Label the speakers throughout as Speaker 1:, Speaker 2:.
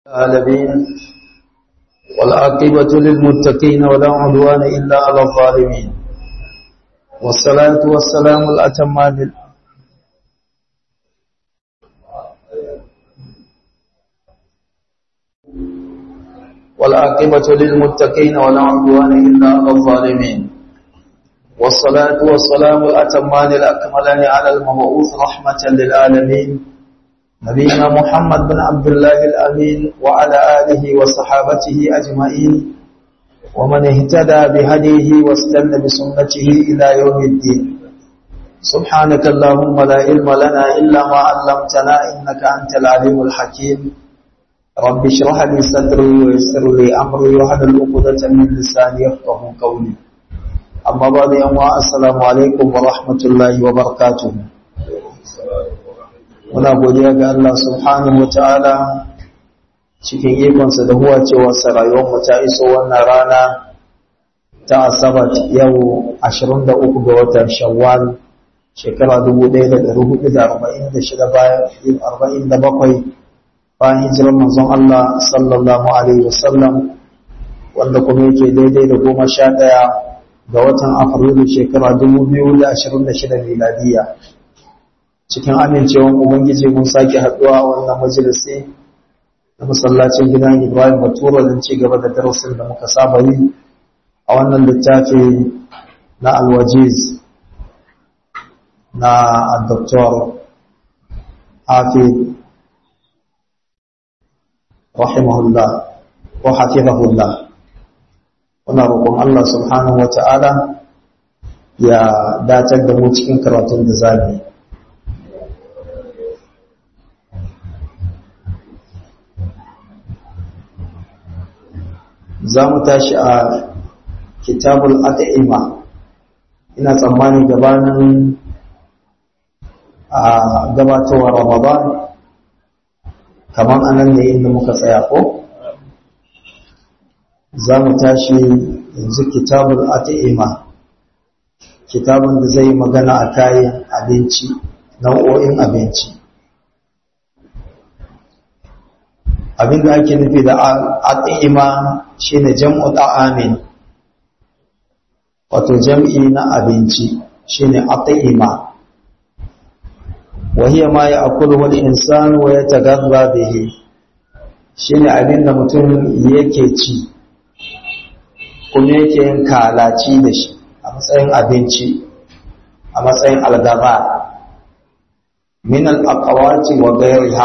Speaker 1: العالمين والعاقبة للمتقين ولا عدوان إلا على الظالمين والصلاة والسلام الأتمان والعاقبة للمتقين ولا عدوان إلا على الظالمين والصلاة والسلام الأتمان الأكملان على المبعوث رحمة للعالمين نبينا محمد بن عبد الله الأمين وعلى آله وصحابته أجمعين ومن اهتدى بهديه واستنى بسنته إلى يوم الدين سبحانك اللهم لا علم لنا إلا ما علمتنا إنك أنت العليم الحكيم رب اشرح لي صدري ويسر لي أمري واحلل عقدة من لساني يفقه قولي أما بعد يوم السلام عليكم ورحمة الله وبركاته muna godiya ga Allah subhanahu ta'ala cikin ikonsa da huwa cewa rayuwarmu ta iso wannan rana ta asabat yau 23 ga watan shawwal shekara 1446 bayan 47 bayan hijirar manzon Allah sallallahu alaihi wasallam wanda kuma yake daidai da goma sha ɗaya ga watan afrilu shekara 2026 miladiya cikin amincewan ubangiji mun sake haduwa a wannan majalisi na masallacin gidan Ibrahim Batura don ci gaba da darasin da muka saba yi a wannan littafi na Al-Wajiz na Dr. Hafid rahimahullah wa hafizahullah wannan roƙon Allah subhanahu wa ta'ala ya datar da mu cikin karatun da zamu yi za mu tashi a kitabul at'ima ina tsammani gabanin a gabatowa ramadan kamar anan ne inda muka tsaya ko za mu tashi yanzu kitabul at'ima kitabun da zai magana a kayan abinci nau'o'in abinci abin da ake nufi da al'ima shi ne jam'u ɗa'amin wato jam'i na abinci shi ne al'ima wahiyar ma ya akulu wani insan wa ya tagarra da he shi ne abin da mutum yake ci kuma yake yin kalaci da shi a matsayin abinci a matsayin algaba min al'akawaci wa gairiha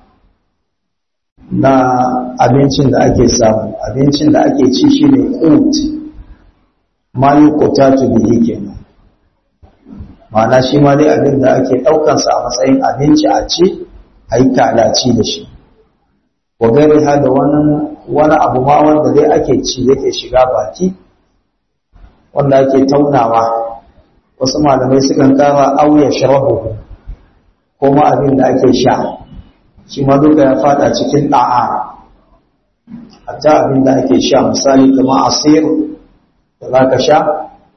Speaker 1: na abincin da ake samu abincin da ake ci shi ne ƙut ma yi ƙotatu biyi kenan mana shi ma dai abin da ake ɗaukansa a matsayin abinci a ci a yi kalaci da shi wa gari ha da wani abu ma wanda dai ake ci yake shiga baki wanda ake taunawa wasu malamai sukan kara auya sharabu ko ma abin da ake sha shi ma duka ya fada cikin da'a hatta abin da ake sha misali kamar asir da za ka sha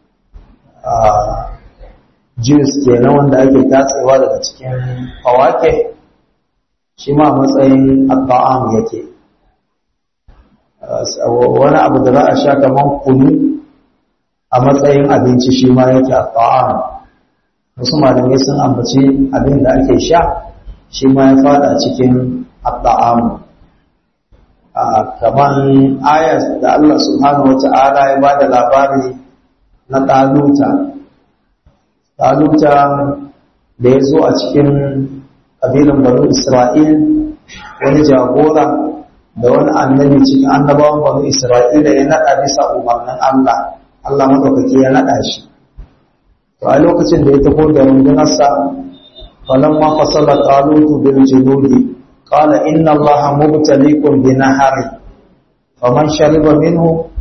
Speaker 1: juice kenan wanda ake tatsewa daga cikin fawake shi ma matsayin abba'am yake wani abu da za a sha kamar kunu a matsayin abinci shi ma yake abba'am wasu malamai sun ambaci abin da ake sha shi ma ya fada cikin adda'amu kamar ayat da Allah subhanahu wata'ala ya ba da labari na ɗaluta ɗaluta da ya zo a cikin ƙabilun banu isra'il wani jagora da wani annabi cikin annabawan banu isra'ila ya naɗa bisa umarnin Allah Allah maɗaukaki ya naɗa shi to a lokacin da ya tafi da rundunarsa فلما فصل طالوت بالجنود قال إن الله مبتليكم بنهر فمن شرب منه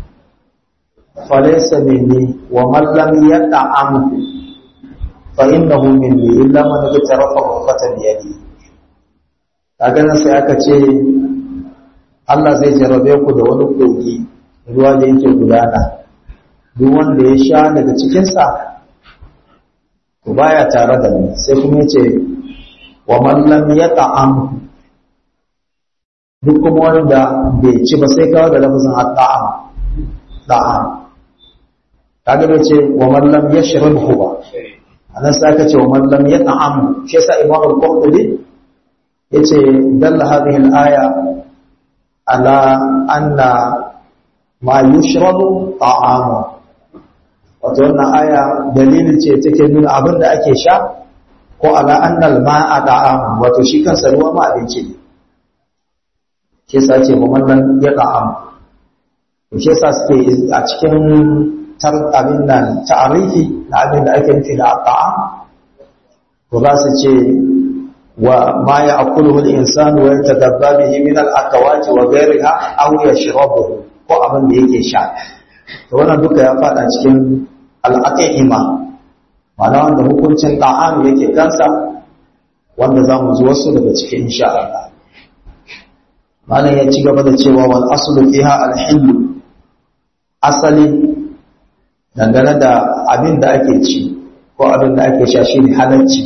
Speaker 1: فليس مني ومن لم يطعمه فإنه مني إلا من اغترف غرفة بيده kaga nan sai aka ce Allah zai jarabe ku da wani kogi ruwa da yake gudana duk wanda ya sha daga cikinsa to baya tare da ni sai kuma yace wa man lam yata'am duk kuma wanda bai ci ba sai kawo da lafazin at-ta'am ta'am kaga bai ce wa man lam yashrabhu ba anan sai aka ce wa man lam yat'am shi yasa imam al-qurtubi yace dalla hadhihi al-aya ala anna ma yushrabu ta'amu wato wannan aya dalili ce take nuna abin da ake sha ko ala annal ma'a ta'amu wato shi kansa ruwa ma abinci ne shi yasa ce mu wannan ya ta'amu shi yasa suke a cikin tar abin nan ta'arifi na abin da ake nufi da ta'am to za su ce wa ma ya'kuluhu al-insanu wa yatadabba bihi min al-akawati wa ghayriha aw yashrabuhu ko abin da yake sha to wannan duka ya fada cikin al'aqima ma'ana wanda hukuncin ta'am yake kansa wanda za mu ji wasu daga cikin insha Allah malam ya ci gaba da cewa wal aslu fiha al asali dangane da abin da ake ci ko abin da ake sha shine halacci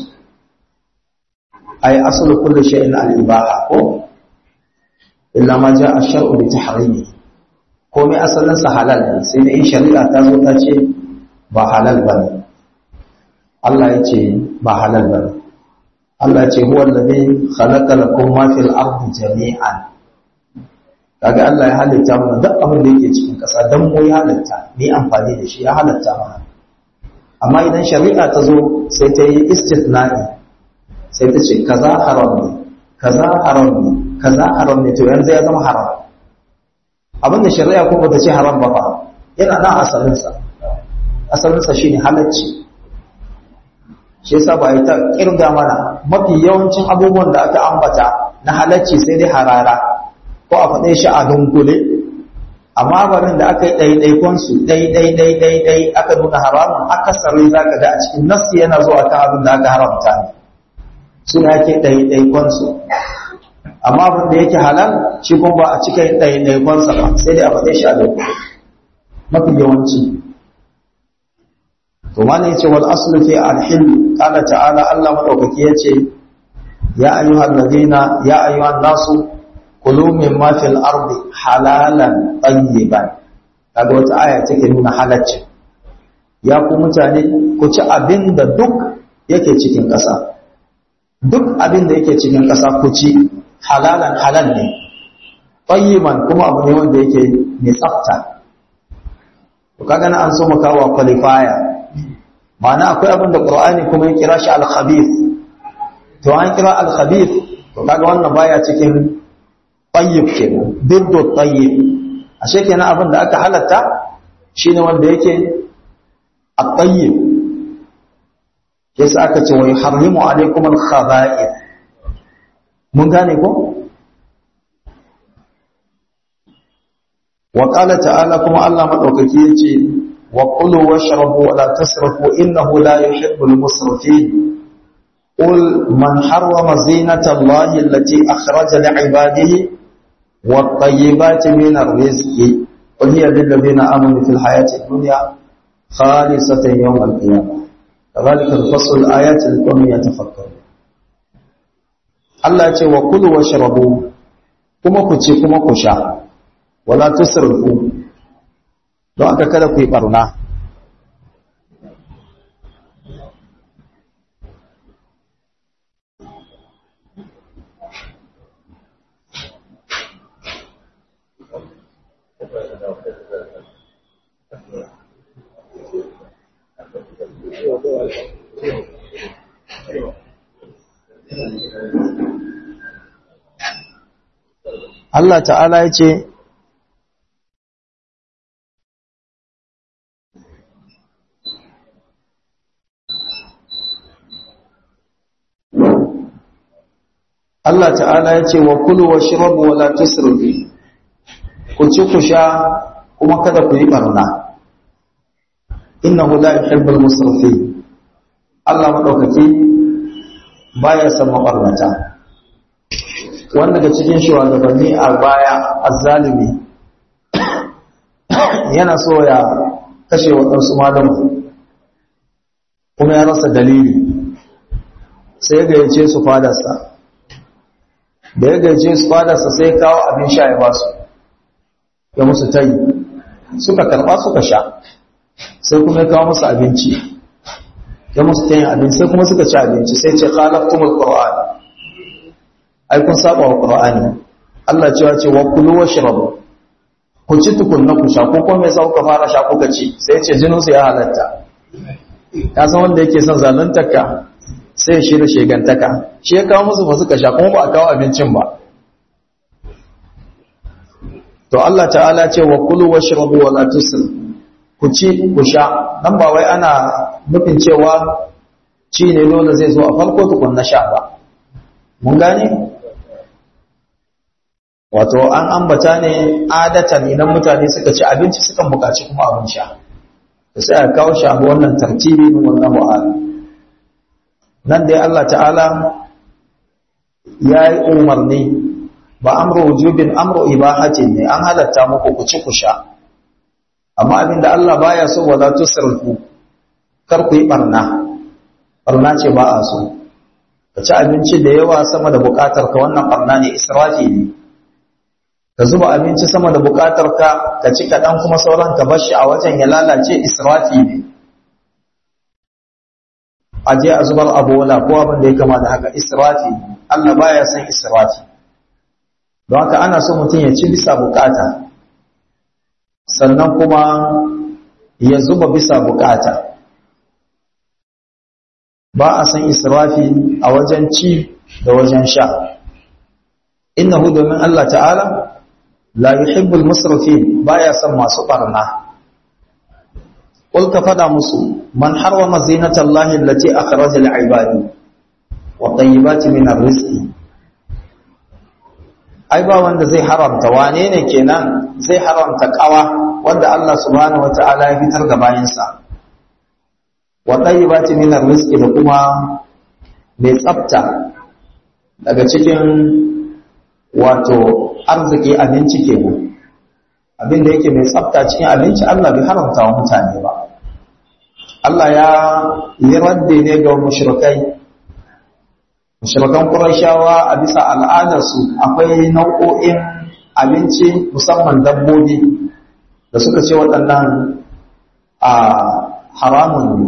Speaker 1: ay aslu kulli shay'in al ibaha ko illa ma jaa ash-shar'u bi tahrimi komai asalin sa halal ne sai da in shari'a ta zo ta ce ba halal bane Allah ya ce ba halal bane Allah ya ce huwa allazi khalaqa lakum ma fil ardi jami'an kaga Allah ya halitta mana duk abin da yake cikin ƙasa dan mu ya halitta ni amfani da shi ya halitta mana amma idan shari'a ta zo sai ta yi istithna'i sai ta ce kaza haram ne kaza haram ne kaza haram ne to yanzu ya zama haram abin da shari'a kuma bata ce haram ba fa yana nan asalin sa asalin sa shine halacci shi yasa ba ita kirga mana mafi yawancin abubuwan da aka ambata na halacci sai dai harara ko a faɗe shi a dunkule amma barin da aka yi ɗaiɗaikonsu ɗai-ɗai-ɗai-ɗai aka nuna haramun akasari za ka ga a cikin nassi yana zuwa ta abin da aka haramta ne suna yake ɗaiɗaikonsu amma abin da yake halal shi kuma ba a cika yin ɗaiɗaikonsa ba sai dai a faɗe shi a dunkule mafi yawanci to ma ne ce wal aslu fi alhil qala ta'ala Allah madaukaki yace ya ayyuhal ladina ya ayyuhan nasu kulu min ma fil ardi halalan tayyiban kaga wata aya take nuna halacci ya ku mutane ku ci abin da duk yake cikin ƙasa duk abin da yake cikin ƙasa ku ci halalan halal ne tayyiban kuma abu ne wanda yake mai tsafta to kaga na an so mu kawo qualifier ma'ana akwai abin da qur'ani kuma ya kira shi al-khabith to an kira al-khabith to kaga wannan baya cikin tayyib kenan diddu tayyib ashe kenan abin da aka halatta shine wanda yake at-tayyib yasa aka ce wa yuharrimu alaykum al-khaba'ith mun gane ko wa qala ta'ala kuma Allah madaukaki yace wa qulu washrabu wa la tasrafu innahu la yuhibbul musrifin قل من حرم زينة الله التي أخرج لعباده والطيبات من الرزق قل هي للذين آمنوا في الحياة الدنيا خالصة يوم القيامة كذلك الفصل الآيات لقوم يتفكرون Allah ya ce wa kulu wa sharabu kuma ku ci kuma ku sha wala tusrifu don aka kada ku yi barna Allah ta'ala ya ce Allah ta'ala ya ce wa kulu wa shirabu wa la tusrifu ku ci ku sha kuma kada ku yi barna innahu la yuhibbul musrifin Allah madaukaki baya son mabarnata wanda daga cikin shugabanni a baya azzalimi yana so ya kashe waɗansu malamu kuma ya rasa dalili sai ya gayyace su fadarsa da ya gaje su fadarsa sai kawo abin sha ya basu ya musu tayi suka karba suka sha sai kuma ya kawo musu abinci ya musu tayin abinci sai kuma suka ci abinci sai ce khalaqtumul qur'an ai kun saba wa qur'ani Allah cewa ce wa kulu washrabu ku ci tukunna ku sha ko kuma mai sauka fara sha kuka ci sai ya ce jinin su ya halatta ka san wanda yake son zaluntar ka sai ya shirya shegantaka shi ya kawo musu ba suka sha kuma ba a kawo abincin ba to Allah ta'ala ce wa kulu washrabu wa la tusrif ku ci ku sha dan ba wai ana nufin cewa ci ne dole zai zo a farko tukun na sha ba mun gane wato an ambata ne adatan idan mutane suka ci abinci sukan buƙaci kuma abin sha da sai a kawo shi abu wannan tartibi min wannan mu'ala nan dai Allah ta'ala ya yi umarni ba amru wujubin amru ibahatin ne an halatta muku ku ci ku sha amma abinda Allah baya so wala tusrifu kar ku yi barna barna ce ba a so ka ci abinci da yawa sama da bukatar ka wannan barna ne israfi ne ka zuba abinci sama da bukatar ka ka ci kaɗan kuma sauran ka bar shi a wajen ya lalace israfi ne a je a zubar abola ko abin da ya kama da haka israfi Allah baya son israfi don haka ana so mutum ya ci bisa bukata sannan kuma ya zuba bisa bukata ba a san israfi a wajen ci da wajen sha innahu domin Allah ta'ala la yuhibbul musrifin baya son masu barna qul ka fada musu man harwama zinatallahi allati akhraja lil ibadi wa tayyibati min arrizqi ai ba wanda zai haramta wane ne kenan zai haramta kawa wanda Allah subhanahu wata'ala ya fitar ga bayansa wa tayyibati min arrizqi da kuma mai tsafta daga cikin wato arziki abinci kenan abin da yake mai tsafta cikin abinci Allah bai haramta wa mutane ba Allah ya yi radde ne ga mushrikai mushrikan Qurayshawa a bisa al'adarsu akwai nau'o'in abinci musamman dabbobi da suka ce waɗannan a haramun ne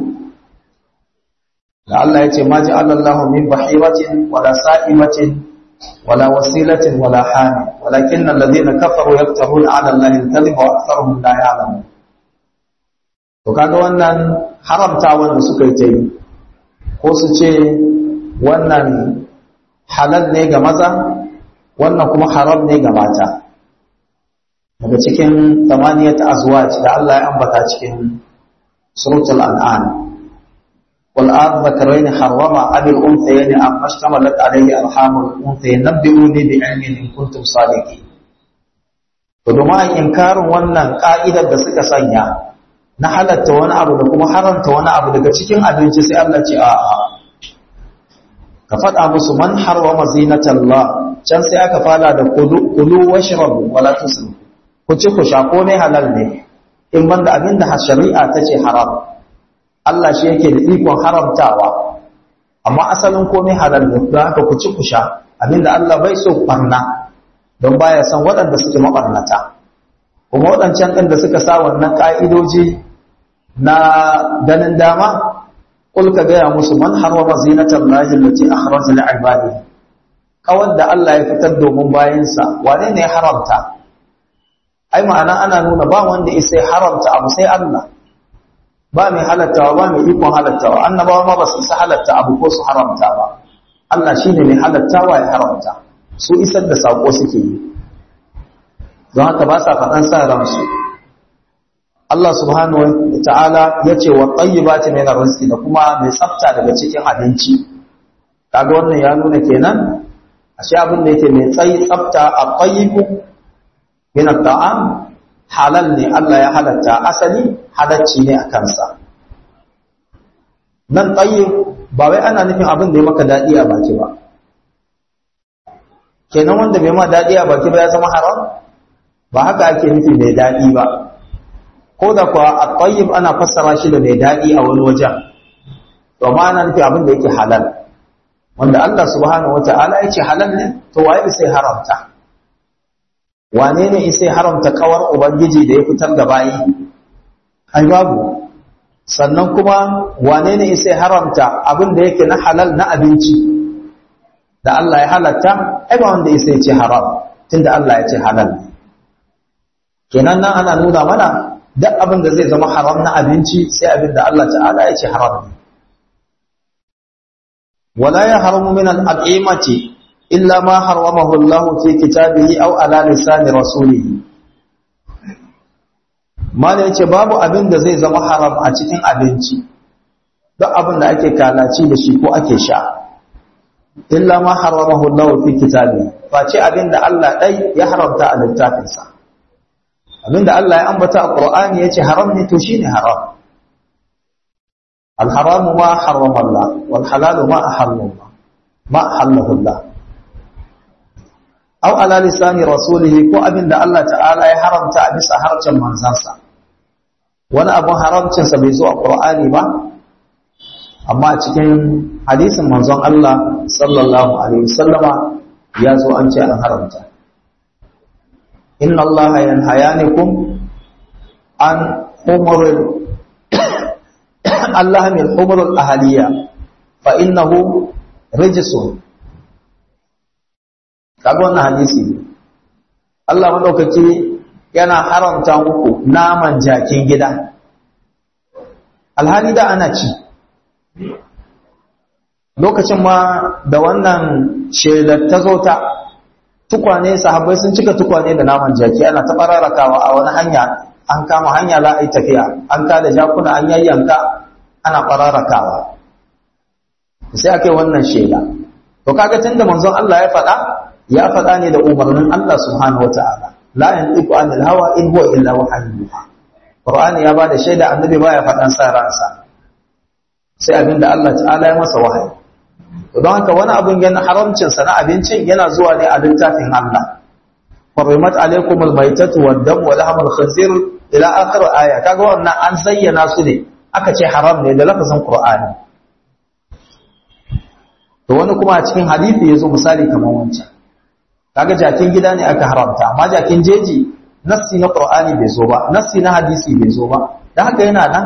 Speaker 1: da Allah ya ce ma ja'alallahu min bahiratin wala sa'imatin wala wasilatin wala hami walakin alladhina kafaru yaftaruna 'ala Allahi al-kadhiba wa aktharuhum la ya'lamun to kaga wannan haramta wanda suka yi ta yi ko su ce wannan halal ne ga maza wannan kuma haram ne ga mata daga cikin tamaniyat azwaj da Allah ya ambata cikin suratul an'am wal ardhakarayn harrama abil unthayayn amma ishtamalat alayhi arhamul unthayayn nabbi'uni bi ilmin in kuntum sadiqin to domin inkarin wannan ka'idar da suka sanya na halatta wani abu da kuma haramta wani abu daga cikin abinci sai Allah ce a'a ka faɗa musu man harwama zinatallah can sai aka fara da kulu washrabu wala tusrifu ku ci ku sha komai halal ne in banda abinda shari'a ta ce haram Allah shi yake da ikon haramtawa amma asalin komai halal ne don haka ku ci ku sha abinda Allah bai so barna don baya san waɗanda suke mabarnata kuma waɗancan ɗin da suka sa wannan ƙa'idoji na ganin dama Kul ka gaya musu man harwama zinatan lahi lati akhraja li ibadi kawar da Allah ya fitar domin bayansa wane ne ya haramta ai ma'ana ana nuna ba wanda isa haramta abu sai Allah ba mai halattawa ba mai ikon halattawa annabawa ma ba su isa halatta abu ko su haramta ba Allah shine mai halattawa ya haramta su isar da sako suke yi don haka ba sa faɗan sa ransu Allah subhanahu wa ta'ala ya ce wa tayyibati min arziki da kuma mai tsafta daga cikin abinci kaga wannan ya nuna kenan ashe abin da yake mai tsayi tsafta a tayyibu min at'am halal ne Allah ya halatta asali halacci ne a kansa nan tayyib ba wai ana nufin abin da ya maka dadi a baki ba kenan wanda bai ma dadi a baki ba ya zama haram ba haka ake nufi mai dadi ba ko da kuwa a ƙwayyib ana fassara shi da mai daɗi a wani wajen to ma ana nufi abin da yake halal wanda Allah subhanahu wata'ala ya ce halal ne to waye sai haramta wane ne sai haramta kawar ubangiji da ya fitar da bayi ai babu sannan kuma wane ne sai haramta abin da yake na halal na abinci da Allah ya halatta ai ba wanda sai ce haram tunda Allah ya ce halal kenan nan ana nuna mana duk abin da zai zama haram na abinci sai abin da Allah ta'ala ya ce haram ne ولا يحرم من الأطعمة إلا ما حرمه الله في كتابه أو على لسان رسوله ما yace babu abin da zai zama haram a cikin abinci duk abin da ake kalaci da shi ko ake sha illa ma haramahu Allah fi kitabi face abin da Allah dai ya haramta a littafinsa abin da Allah ya ambata a Qur'ani yace haram ne to shine haram الحرام ما حرم الله والحلال ما أحل الله ما أحله الله أو على لسان رسوله كو أبن دا الله تعالى يحرم تأبس حرجا من زنسا وانا أبو حرم تنسى بيزوء القرآن ما أما تكين حديث من زن الله صلى الله عليه وسلم يازو أنت أن حرمت إن الله ينهيانكم عن حمر Allah min umrul ahaliya fa innahu rijsun kaga wannan hadisi Allah madaukaki yana haramta muku naman jakin gida alhali da ana ci lokacin ma da wannan shelar ta zo ta tukwane sahabbai sun cika tukwane da naman jaki ana ta bararakawa a wani hanya an kama hanya za a yi tafiya an kada jakuna an yayyanka ana ƙararrakawa sai ake wannan shela to kaga tunda manzon Allah ya faɗa ya faɗa ne da umarnin Allah subhanahu wataala la yantiqu anil hawa in huwa illa wahyun Qur'ani ya bada shaida annabi baya faɗan sa ransa sai abinda Allah ta'ala ya masa wahayi to don haka wani abun yana haramcin sa na abincin yana zuwa ne a littafin Allah حرمت عليكم الميتة والدم ولحم الخنزير إلى آخر آية kaga wannan an zayyana su ne aka ce haram ne da lafazin Qur'ani to wani kuma a cikin hadisi yazo misali kamar wancan kaga jakin gida ne aka haramta amma jakin jeji nassi na Qur'ani bai zo ba nassi na hadisi bai zo ba dan haka yana nan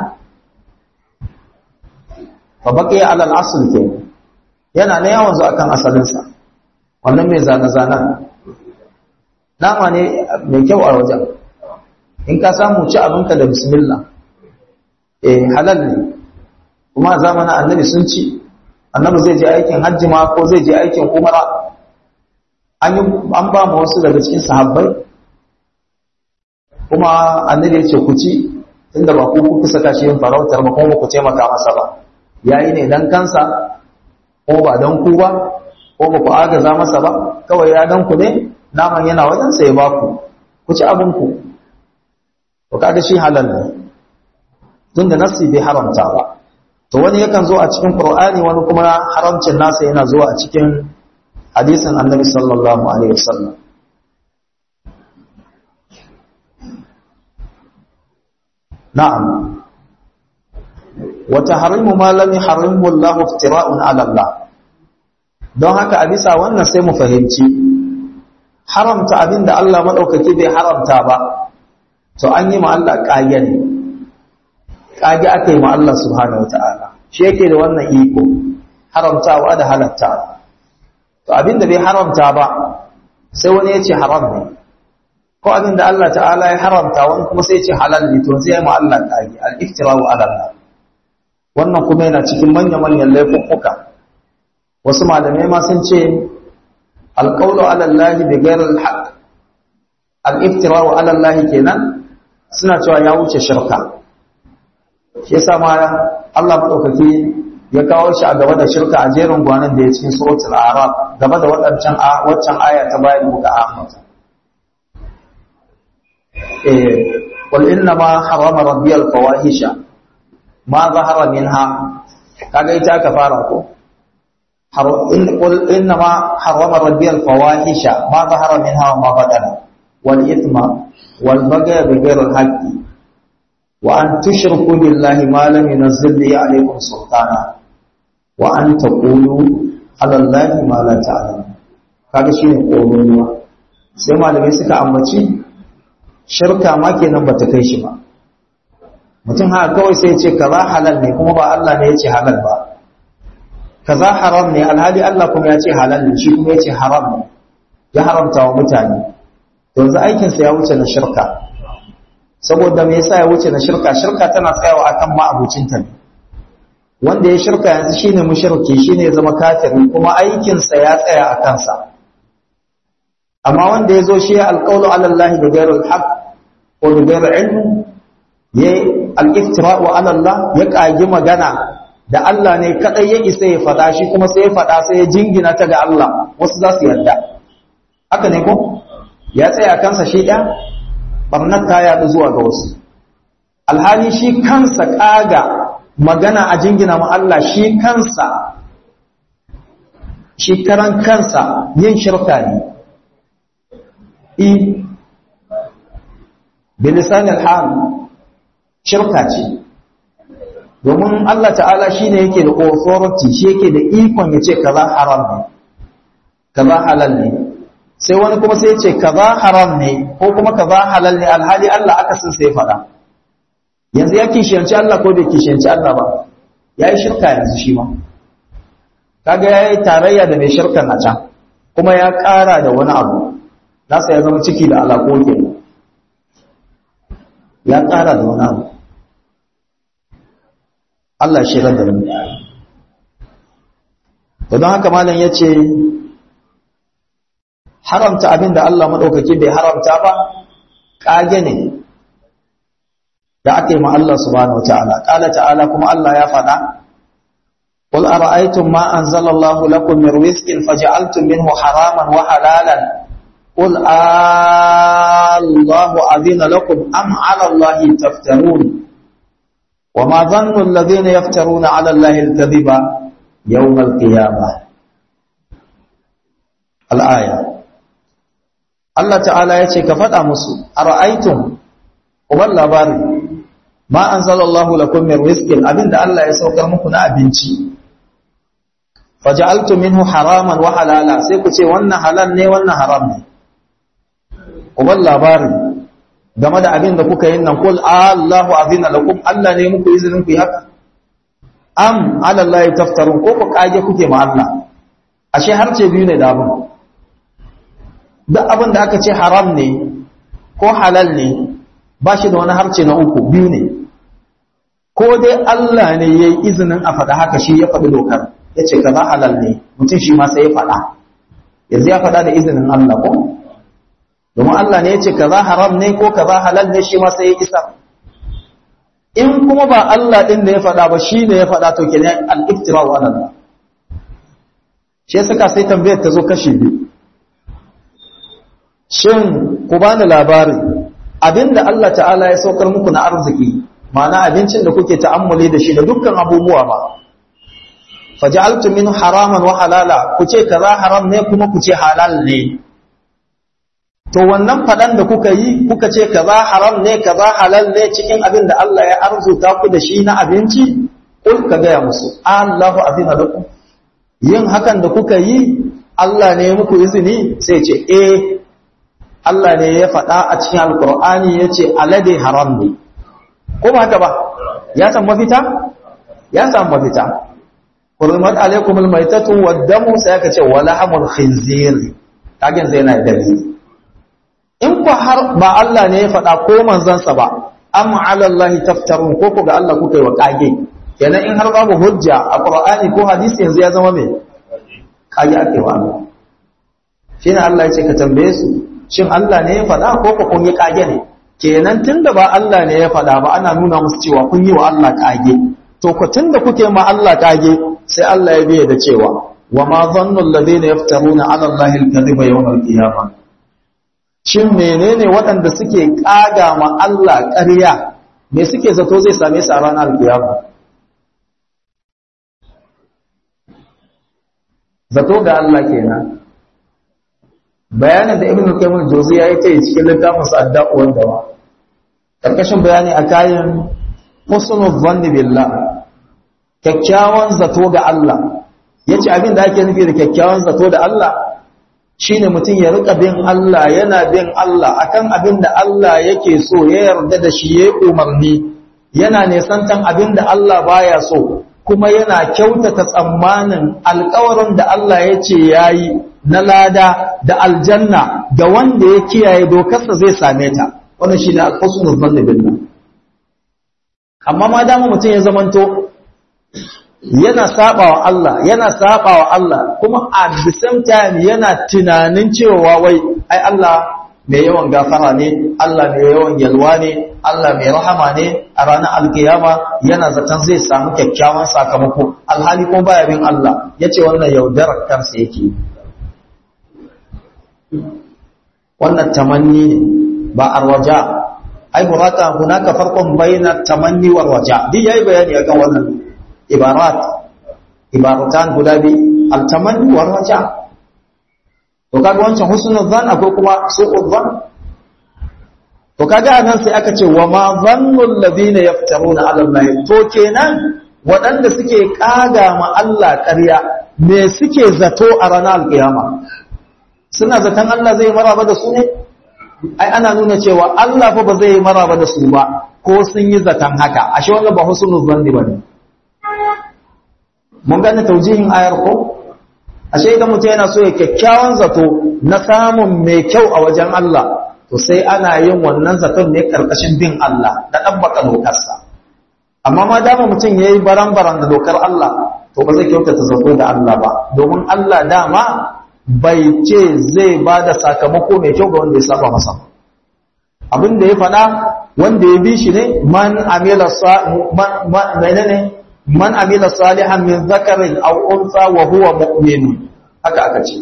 Speaker 1: fa baqiya ala al-asl ke yana ne yawan zo akan asalin sa wannan mai zana zana nama ne mai kyau a wajen in ka samu ci abinka da bismillah eh halal ne kuma zamanin annabi sun ci annabi zai je aikin hajji ma ko zai je aikin umara an yi an ba mu wasu daga cikin sahabbai kuma annabi ya ce ku ci tunda ba ku kuka saka shi yin farautar ba kuma ku taimaka masa ba yayi ne dan kansa ko ba dan ku ba ko ba ku agaza masa ba kawai ya dan ku ne naman yana wajen sai ba ku ku ci abin ku to kaga shi halal ne tunda nassi bai haramta ba to wani yakan zo a cikin qur'ani wani kuma haramcin nasa yana zuwa a cikin hadisin annabi sallallahu alaihi wasallam na'am wa tahrimu ma lam yuharrimu Allah iftira'un 'ala Allah don haka a bisa wannan sai mu fahimci haramta abinda Allah madaukaki bai haramta ba to an yi ma Allah ƙage ne ƙage aka yi ma Allah subhanahu wata'ala shi yake da wannan iko haramtawa da halatta to abinda bai haramta ba sai wani ya ce haram ne ko abinda Allah ta'ala ya haramta wani kuma sai ya ce halal ne to sai ya ma Allah ƙage al-iftira'u ala Allah wannan kuma yana cikin manya-manyan laifuffuka wasu malamai ma sun ce alƙawlu ala Allah bi ghairil haqq al-iftira'u ala Allah kenan suna cewa ya wuce shirka shi yasa ma Allah madaukaki ya kawo shi a gaba da shirka a jerin gwanan da ya cikin suratul a'raf gaba da wadancan waccan aya ta bayan muka ahmata eh qul inna ma harama rabbi al-fawahisha ma zahara minha kaga ita ka fara ko qul inna ma harama rabbi al-fawahisha ma zahara minha wa ma batana wal ithma والبغي بغير الحق وأن تشركوا بالله ما لم ينزل به عليكم سلطانا وأن تقولوا alallahi ma la ta'lam kaga shine ƙoruwa sai malamai suka ambaci shirka ma kenan bata kai shi ba mutum haka kawai sai ce kaza halal ne kuma ba Allah ne ya ce halal ba kaza haram ne alhali Allah kuma ya ce halal ne shi kuma ya ce haram ne ya haramta wa mutane yanzu aikinsa ya wuce na shirka saboda me yasa ya wuce na shirka shirka tana tsayawa akan ma'abucinta ne wanda ya shirka yanzu shine mushriki shine ya zama kafiri kuma aikinsa ya tsaya a kansa amma wanda ya zo shi ya alƙawlu ala Allah da ghairul haqq ko da ghairul ilm ya al-iftira'u ala Allah ya kagi magana da Allah ne kadai ya isa ya fada shi kuma sai ya fada sai ya jingina ta ga Allah wasu za su yarda haka ne ko ya tsaya kansa shi ɗaya barnar ta yaɗu zuwa ga wasu alhali shi kansa ƙaga magana a jingina ma Allah shi kansa shi karan kansa yin shirka ne i bilisanil hal shirka ce domin Allah ta'ala shi ne yake da authority shi yake da ikon ya ce kaza haram ne kaza halal ne sai wani kuma sai ce kaza haram ne ko kuma kaza halal ne alhali Allah aka sun sai faɗa yanzu ya kishiyanci Allah ko bai kishiyanci Allah ba ya yi shirka yanzu shi ma kaga ya yi tarayya da mai shirkan a can kuma ya ƙara da wani abu nasa ya zama ciki da alaƙo ke ya ƙara da wani abu Allah shi da mu don haka malam ya ce haramta abin da Allah maɗaukaki bai haramta ba ƙage ne da aka yi ma Allah subhanahu wata'ala ƙala ta'ala kuma Allah ya faɗa قل أرأيتم ما أنزل الله لكم من رزق فجعلتم منه حراما وحلالا قل الله أذن لكم أم على الله تفترون وما ظن الذين يفترون على الله الكذب يوم القيامة الآية Allah ta'ala ya ce ka faɗa musu a ra'aitun uban labari ma an zalallahu lakum min rizqin abinda Allah ya saukar muku na abinci faja'altu minhu haraman wa halala sai ku ce wannan halal ne wannan haram ne uban labari game da abinda kuka yin nan kul Allahu azina lakum Allah ne muku izinin ku yi haka am ala Allah taftarun ko ku kage kuke ma Allah ashe harce biyu ne da abin duk abin da aka ce haram ne ko halal ne ba shi da wani harce na uku biyu ne ko dai Allah ne ya yi izinin a faɗa haka shi ya faɗi dokar ya ce kaza halal ne mutum shi ma sai ya faɗa yanzu ya faɗa da izinin Allah ko domin Allah ne ya ce kaza haram ne ko kaza halal ne shi ma sai ya isa in kuma ba Allah ɗin da ya faɗa ba shi ne ya faɗa to kenan al-iftira wa Allah shi saka sai tambayar ta zo kashi biyu shin ku bani labari abinda Allah ta'ala ya saukar muku na arziki ma'ana abincin da kuke ta'ammuli da shi da dukkan abubuwa ba faj'altum min haraman wa halala ku ce kaza haram ne kuma ku ce halal ne to wannan fadan da kuka yi kuka ce kaza haram ne kaza halal ne cikin abin da Allah ya arzuta ku da shi na abinci kul ka gaya musu Allahu azina lakum yin hakan da kuka yi Allah ne muku izini sai ce eh Allah ne ya faɗa a cikin alkur'ani ya ce alade haram ne ko ba haka ba ya san mafita ya san mafita hurmat alaikum almaytatu waddamu sai aka ce wala hamul khinzir kagen zai na dalili in ku har ba Allah ne ya faɗa ko manzansa ba am ala Allah taftarun ko ku ga Allah kuka yi wa kage kenan in har babu hujja a qur'ani ko hadisi yanzu ya zama me kage ake wa Allah shine Allah ya ce ka tambaye su shin Allah ne ya faɗa ko ku kun yi kage ne kenan tunda ba Allah ne ya faɗa ba ana nuna musu cewa kun yi wa Allah kage to ku tunda kuke ma Allah kage sai Allah ya biye da cewa wa ma dhannu alladhina yaftaruna 'ala Allahi al-kadhiba yawm al-qiyamah shin menene waɗanda suke kaga ma Allah ƙarya me suke zato zai same su a ranar al-qiyama zato ga Allah kenan bayanin da ibn qayyim al-jawziyya ya ce cikin littafin sa adda'u wal dawa karkashin bayani a kayan husnul dhanni billah kyakkyawan zato ga Allah yace abin da ake nufi da kyakkyawan zato da Allah shine mutum ya rika bin Allah yana bin Allah akan abin da Allah yake so ya yarda da shi yayi umarni yana nesantan abin da Allah baya so kuma yana kyautata tsammanin alƙawarin da Allah ya ce yayi na lada da aljanna da wanda ya kiyaye dokarsa zai same ta wannan shine al-husnul dhanni billah amma ma dama mutum ya zamanto yana sabawa Allah yana sabawa Allah kuma at the same time yana tunanin cewa wai ai Allah mai yawan gafara ne Allah mai yawan yalwa ne Allah mai rahama ne a ranar alkiyama yana zaton zai samu kyakkyawan sakamako alhali kuma baya bin Allah yace wannan yaudarar kansa yake wannan tamanni ne ba arwaja ai huraka hunaka farqun baina tamanni wal waja duk yayi bayani akan wannan ibarat ibaratan guda bi al tamanni wal waja to kaga wancan husnul zan akwai kuma su'ul zan to kaga anan sai aka ce wa ma zannul ladina yaftaruna ala allahi to kenan waɗanda suke kaga ma Allah ƙarya me suke zato a ranar alkiyama suna zaton Allah zai maraba da su ne ai ana nuna cewa Allah fa ba zai yi maraba da su ba ko sun yi zaton haka ashe wannan ba husnul zanni bane mun gane taujihin ayar ko ashe idan mutum yana so ya kyakkyawan zato na samun mai kyau a wajen Allah to sai ana yin wannan zaton ne karkashin bin Allah da dabbaka dokarsa amma ma dama mutum yayi baran-baran da dokar Allah to ba zai kyautata zato da Allah ba domin Allah dama bai ce zai ba da sakamako mai kyau ga wanda ya saba masa abin da ya faɗa wanda ya bi shi ne man amila menene man amila salihan min zakarin aw unsa wa huwa mu'min haka aka ce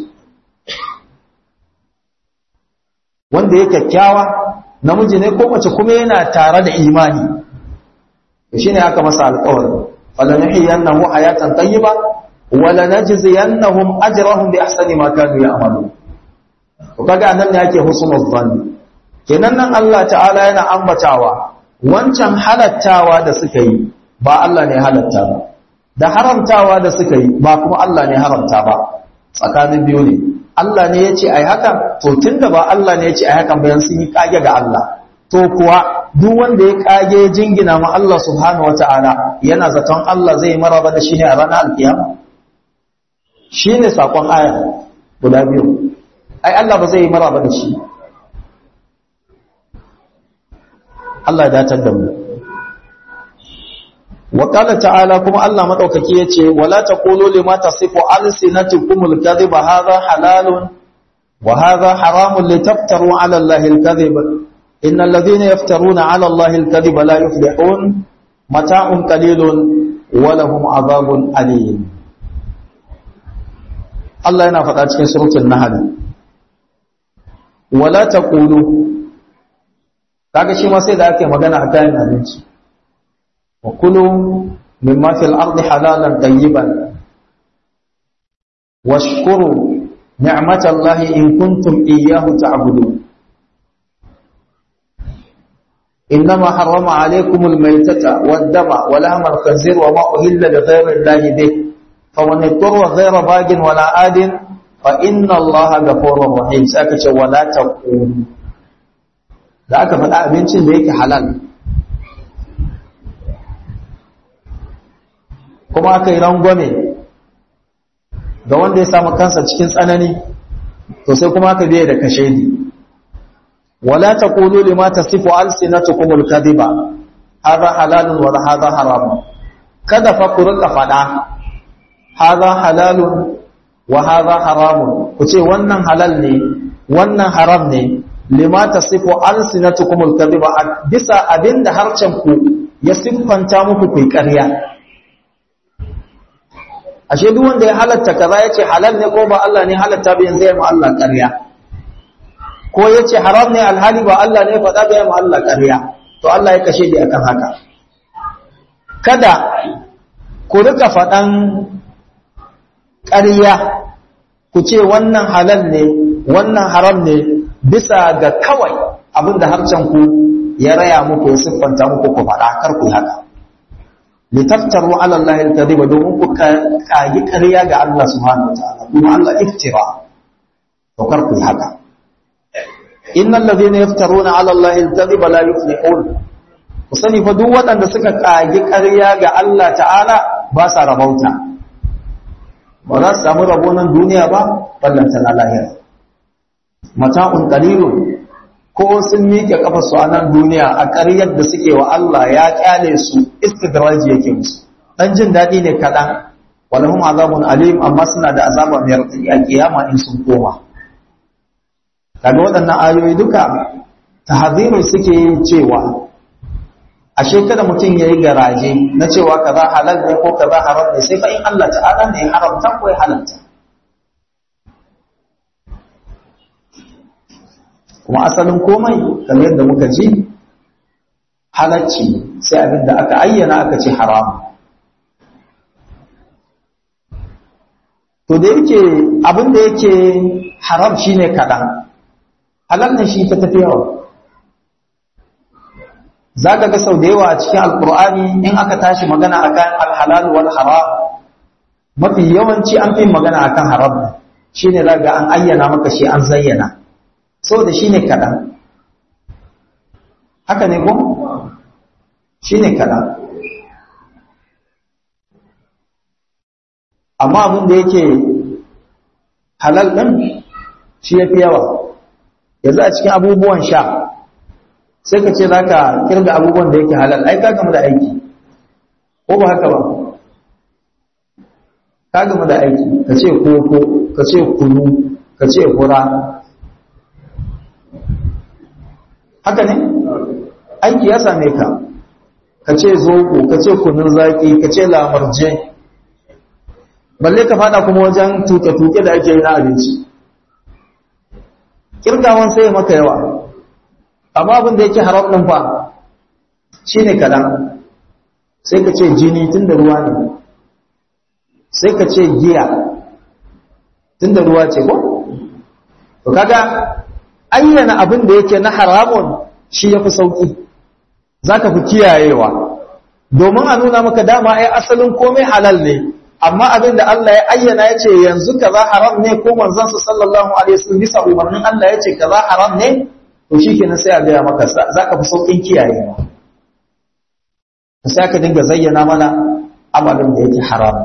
Speaker 1: wanda ya kyakkyawa namiji ne ko mace kuma yana tare da imani shine aka masa alƙawari falanuhiyannahu hayatan tayyiba wala najziyannahum ajrahum bi ahsani ma kanu ya'malun to kaga nan ne yake husnul zanni kenan nan Allah ta'ala yana ambatawa wancan halattawa da suka yi ba Allah ne halatta ba da haramtawa da suka yi ba kuma Allah ne haramta ba tsakanin biyu ne Allah ne yace ai haka to tunda ba Allah ne yace ai hakan bayan sun yi kage ga Allah to kuwa duk wanda ya kage jingina ma Allah subhanahu wata'ala yana zaton Allah zai maraba da shi ne a ranar alkiyama shi ne saƙon aya guda biyu ai Allah ba zai yi maraba da shi Allah ya datar da mu wa qala ta'ala kuma Allah madaukaki yace wala taqulu lima tasifu alsinatukumul kadhiba hadha halalun wa hadha haramun litaftaru ala Allahi al-kadhiba innal ladhina yaftaruna ala Allahi al-kadhiba la yuflihun mata'un qalilun wa lahum adhabun alim Allah yana faɗa cikin surutun Nahl wala taqulu kaga shi ma sai da ake magana a kayan abinci wa kulu mimma fil ardi halalan tayyiban washkuru ni'matallahi in kuntum iyyahu ta'budun إنما حرم عليكم الميتة والدم ولحم الخنزير وما أهل لغير الله به فمن اضطر غير باج ولا آد فإن الله غفور رحيم سأكتش ولا تقول da aka faɗa abincin da yake halal kuma aka yi rangwame ga wanda ya samu kansa cikin tsanani to sai kuma aka biye da kashedi wala taqulu lima tasifu alsinatukum alkadhiba hadha halalun wa hadha haramun kada fa ku rika faɗa hadha halalun wa hadha haramun ku ce wannan halal ne wannan haram ne lima tasifu alsinatukum alkadhiba bisa abinda harcen ku ya siffanta muku ku ƙarya ashe duk wanda ya halatta kaza yace halal ne ko ba Allah ne halatta ba yanzu ya mu Allah ƙarya ko yace haram ne alhali ba Allah ne faɗa ba ya mu Allah ƙarya to Allah ya kashe di akan haka kada ku rika faɗan ƙarya ku ce wannan halal ne wannan haram ne bisa ga kawai abinda harcen ku ya raya muku ya siffanta muku ku faɗa kar ku haka litaftaru ala Allah al-kadhiba domin ku kagi ƙarya ga Allah subhanahu wataala kuma Allah iftira to kar ku haka innal ladhina yaftaruna ala Allah al-kadhiba la yuflihun ku sani fa duk waɗanda suka kagi ƙarya ga Allah ta'ala ba sa rabauta ba za su samu rabo nan duniya ba ballanta na lahira mata'un qalilun ko sun miƙe kafarsu a nan duniya a ƙaryar da suke wa Allah ya kyale su istidraji yake musu dan jin daɗi ne kaɗan walahum azabun alim amma suna da azaba mai raɗaɗi a kiyama in sun koma kaga waɗannan ayoyi duka tahziru suke yin cewa ashe kada mutum ya yi garaje na cewa kaza halal ne ko kaza haram ne sai fa in Allah ta'ala ne ya haramta ko ya halalta kuma asalin komai kamar yadda muka ji halacci sai abin da aka ayyana aka ce haram to da yake abin da yake haram shine kaɗan halal ne shi ta tafi yawa za ka ga sau da yawa a cikin alkur'ani in aka tashi magana akan alhalal wal haram mafi yawanci an fi magana akan haram shine za ga an ayyana maka shi an zayyana saboda shi ne kaɗan haka ne ko? shi ne kaɗan amma abin da yake halal ɗin shi ya fi yawa yanzu a cikin abubuwan sha sai ka ce za ka kirga abubuwan da yake halal ai ka gama da aiki ko ba haka ba ka gama da aiki ka ce koko ka ce kunu ka ce hura haka ne aiki ya same ka ka ce zoɓo ka ce kunun zaƙi ka ce lamarje balle ka fada kuma wajen tuke-tuke da ake yi na abinci kirgawan sai maka yawa amma abin da yake haram ɗin fa shi ne kaɗan sai ka ce jini tun da ruwa ne sai ka ce giya tun da ruwa ce ko? to kaga ayyana abin da yake na haramun shi ya fi sauƙi za ka fi kiyayewa domin a nuna maka dama ai asalin komai halal ne amma abin da Allah ya ayyana ya ce yanzu kaza haram ne ko manzansa sallallahu alaihi wasallam bisa umarnin Allah ya ce kaza haram ne to shikenan sai a gaya maka za ka fi sauƙin kiyayewa sai ka dinga zayyana mana amalin da yake haram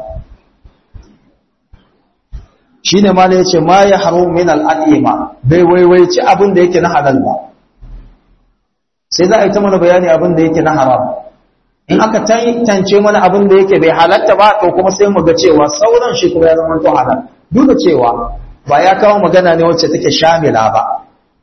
Speaker 1: shi ne ma ya ce ma ya haro min al'adima bai waiwaici abin da yake na halal ba sai za a yi ta mana bayani abin da yake na haram in aka tance mana abin da yake bai halatta ba to kuma sai mu ga cewa sauran shi kuma ya zama to halal duk da cewa ba ya kawo magana ne wacce take shamila ba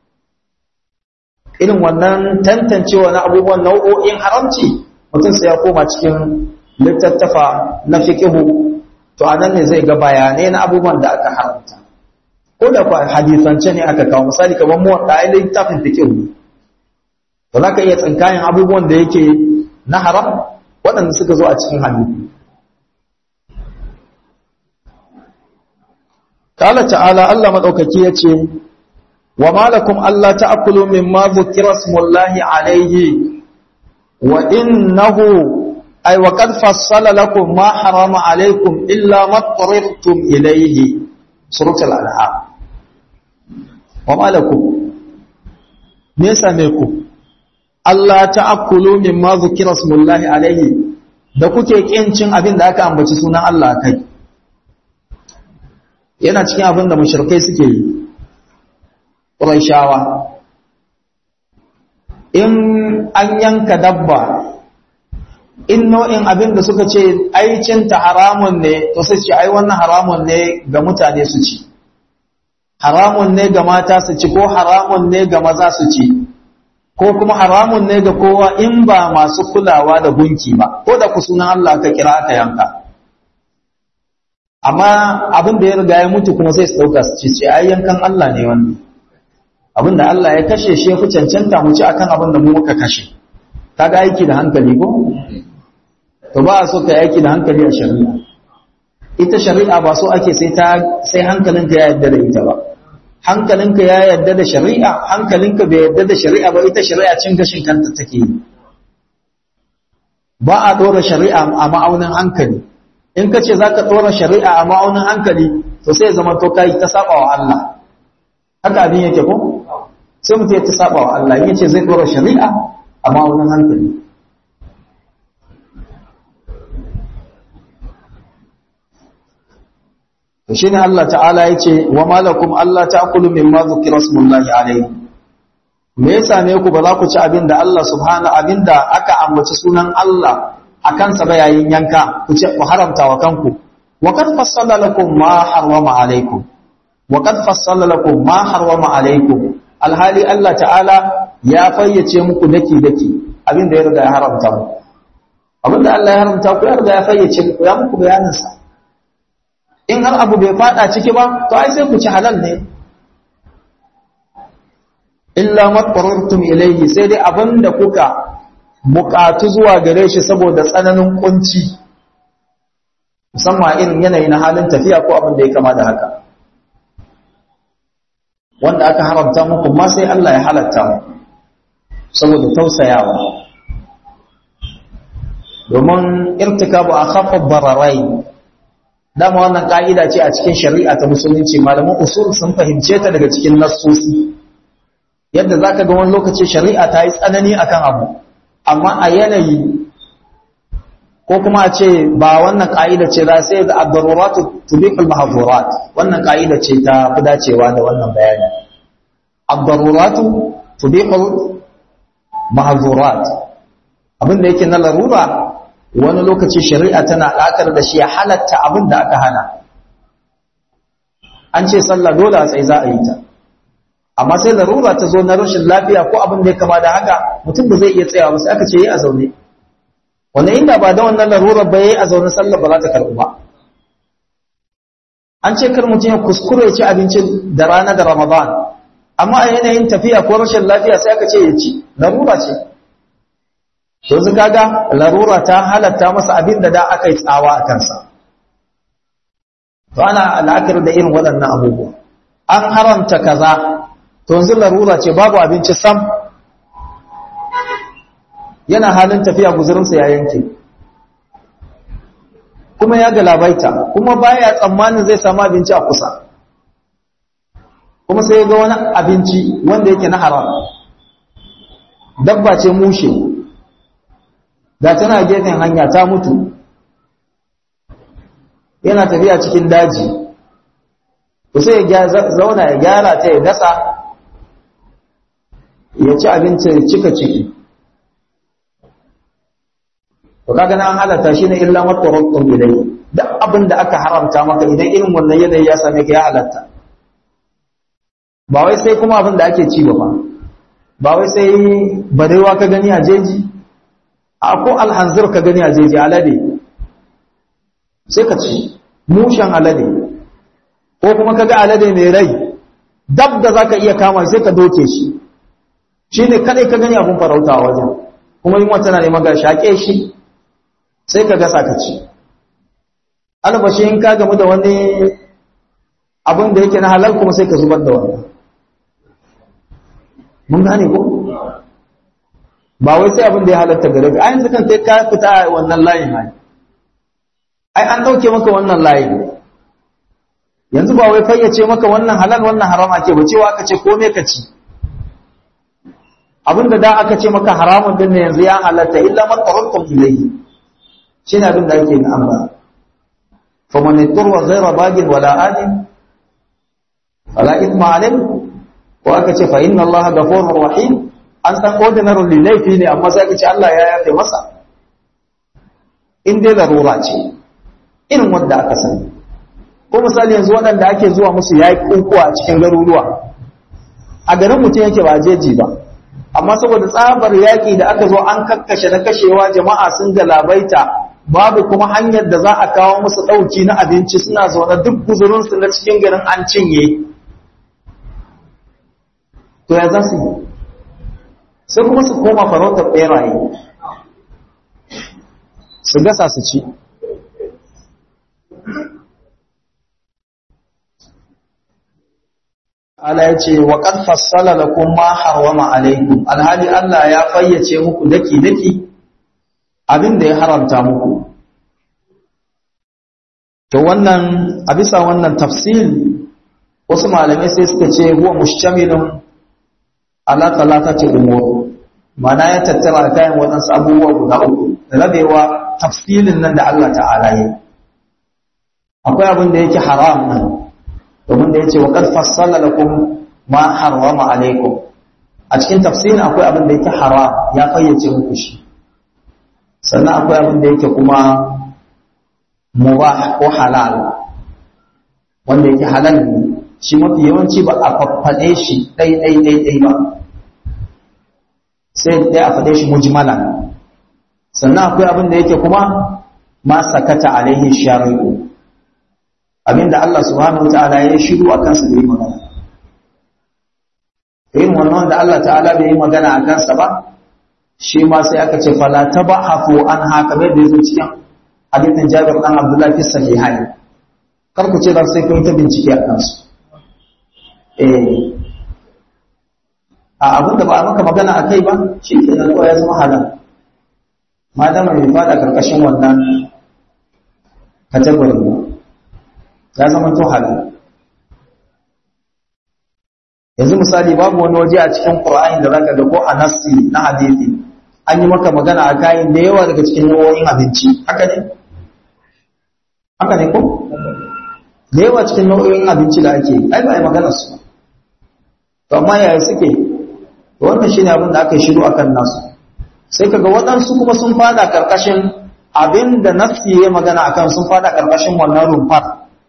Speaker 1: irin wannan tantancewa na abubuwan nau'o'in haramci mutum sai ya koma cikin littattafa na fiqihu to anan ne zai ga bayanai na abubuwan da aka haramta ko da kwa hadisance ne aka kawo misali kamar mu da ai littafin fiqh ne to zaka iya tsinkayin abubuwan da yake na haram waɗanda suka zo a cikin hadisi Kala ta'ala Allah madaukaki yace wa malakum alla ta'kulu mimma dhukira smullahi alayhi wa innahu أي وقد فصل لكم ما حرم عليكم إلا ما اضطررتم إليه سورة الأنعام وما لكم نيسا ميكم Allah ta'akkulu mimma zukira smullahi alaihi da kuke kin cin abin da aka ambaci sunan Allah kai yana cikin abin da mushrikai suke yi Qurayshawa in an yanka dabba in nau'in abin da suka ce aicinta haramun ne to sai ce ai wannan haramun ne ga mutane su ci haramun ne ga mata su ci ko haramun ne ga maza su ci ko kuma haramun ne ga kowa in ba masu kulawa da gunki ba ko da ku sunan Allah ka kira aka yanka amma abin da ya riga ya mutu kuma sai su dauka su ci ce ai yankan Allah ne wannan abin da Allah ya kashe shi ya fi cancanta mu ci akan abin da mu muka kashe kaga aiki da hankali ko to ba a so ka aiki da hankali a shari'a ita shari'a ba so ake sai ta sai hankalinka ya yarda da ita ba hankalinka ya yarda da shari'a hankalinka bai yarda da shari'a ba ita shari'a cin gashin kanta take yi ba a ɗora shari'a a ma'aunin hankali in ka ce za ka ɗora shari'a a ma'aunin hankali to sai zama to kai ta saba wa Allah haka abin yake ko sai mutum ya ta saba wa Allah in ce zai ɗora shari'a a ma'aunin hankali to shine Allah ta'ala yace wa malakum Allah ta'kulu mimma dhukira smullahi alayhi me yasa ne ku ba za ku ci abin da Allah subhanahu abinda aka ambaci sunan Allah akan sa ba yayin yanka ku ce ku haramta wa kanku wa qad fassala lakum ma harrama alaykum wa qad fassala lakum ma harrama alaykum alhali Allah ta'ala ya fayyace muku daki daki abinda ya riga ya haramta muku abinda Allah ya haramta ku ya riga ya fayyace muku ya muku bayanin sa in har abu bai fada ciki ba to ai sai ku ci halal ne illa mattarurtum ilayhi sai dai abinda kuka bukatu zuwa gare shi saboda tsananin kunci musamman irin yanayi na halin tafiya ko abin da ya kama da haka wanda aka haramta muku ma sai Allah ya halatta mu saboda tausayawa domin irtikabu akhaffu bararai dama wannan ka'ida ce a cikin shari'a ta musulunci malaman usul sun fahimce ta daga cikin nassosi yadda zaka ga wani lokaci shari'a ta yi tsanani akan abu amma a yanayi ko kuma a ce ba wannan ka'ida ce za sai da ad-daruratu tubiqul mahdhurat wannan ka'ida ce ta fi dacewa da wannan bayani ad-daruratu tubiqul mahdhurat abin da yake na larura wani lokaci shari'a tana ɗakar da shi ya halatta abin da aka hana an ce sallah dole a tsaye za a yi ta amma sai larura ta zo na rashin lafiya ko abin da ya kama da haka mutum ba zai iya tsayawa ba sai aka ce yi a zaune wanda inda ba da wannan larurar ba yi a zaune sallah ba za ta karɓu ba an ce kar mutum ya kuskure ya ci abinci da rana da ramadan amma a yanayin tafiya ko rashin lafiya sai aka ce ya ci larura ce yanzu kaga larura ta halatta masa abin da da aka yi tsawa a kansa to ana al'akar da irin waɗannan abubuwa an haramta kaza to yanzu larura ce babu abinci sam yana halin tafiya guzurinsa ya yanke kuma ya galabaita kuma baya tsammanin zai samu abinci a kusa kuma sai ga wani abinci wanda yake na haram dabba ce mushe da tana gefen hanya ta mutu yana tafiya cikin daji to sai ya zauna ya gyara ta ya dasa ya ci abinci ya cika ciki to kaga nan halatta shi ne illa mattarotun ilai duk abin da aka haramta maka idan irin wannan yanayi ya same ka ya halatta ba wai sai kuma abin da ake ci ba ba wai sai barewa ka gani a jeji a ko alhanzir ka gani a jeji alade sai ka ci mushen alade ko kuma ka ga alade mai rai dab da za ka iya kama sai ka doke shi shi ne kadai ka gani abin farauta a wajen kuma yin wata na neman ga shaƙe shi sai ka gasa ka ci albashi in ka gamu da wani abin da yake na halal kuma sai ka zubar da wannan mun gane ko ba wai sai abin da ya halatta gare ka a yanzu kan kai ka fita a wannan layin ai ai an dauke maka wannan layin yanzu ba wai fayyace maka wannan halal wannan haram ake ba cewa aka ce komai ka ci abinda da aka ce maka haramun din ne yanzu ya halatta illa man tarakkum ilayhi shine abin da ake na amma fa man yaturwa ghayra bagin wala adin fala ithma alayhi ko aka ce fa inna allaha ghafurur rahim an san ordinary laifi ne amma sai aka ce Allah ya yafe masa in dai larura ce irin wanda aka sani ko misali yanzu waɗanda ake zuwa musu yayi kunkuwa a cikin garuruwa a garin mutum yake ba jeji ba amma saboda tsabar yaƙi da aka zo an kakkashe na kashewa jama'a sun galabaita babu kuma hanyar da za a kawo musu ɗauki na abinci suna zaune duk guzurinsu na cikin garin an cinye to ya za su yi sai kuma su koma farautar ɓeraye su gasa su ci Allah ya ce wa qad fassala lakum ma harwama alaykum alhali Allah ya fayyace muku daki daki abin da ya haramta muku to wannan a bisa wannan tafsir wasu malamai sai suka ce huwa mushtamilun ala talatati umur mana ya tattara kayan waɗansu abubuwa guda uku rabewa tafsilin nan da Allah ta'ala yi akwai abin da yake haram nan domin da yace wa qad fassala lakum ma harrama alaikum a cikin tafsirin akwai abin da yake haram ya fayyace muku shi sannan akwai abin da yake kuma mubah ko halal wanda yake halal ne shi mafi yawanci ba a faffaɗe shi ɗai ɗai ɗai ɗai ba sai dai a faɗe shi mujmalan sannan akwai abin da yake kuma ma sakata alaihi shari'u abinda Allah subhanahu wa ta'ala ya shiru a kansa da yi magana yin wannan da Allah ta'ala bai yi magana a kansa ba shi ma sai aka ce fala tabahafu an haka bai da yazo cikin hadithin Jabir dan Abdullah fi sahihain kar ku ce dan sai kun ta bincike a kansu eh a abin da ba a maka magana a kai ba shi ke nan ya zama halal madama bai fada karkashin wannan kategorin ba ya zama to halal yanzu misali babu wani waje a cikin Qur'ani da zaka ga ko a nassi na hadisi an yi maka magana a kayan da yawa daga cikin nau'o'in abinci haka ne haka ne ko da yawa cikin nau'o'in abinci da ake ai ba ai magana su to amma yaya suke to wannan shine abin da aka yi shiru akan nasu sai kaga waɗansu kuma sun fada karkashin abin da nafsi ya magana akan sun fada karkashin wannan rumfar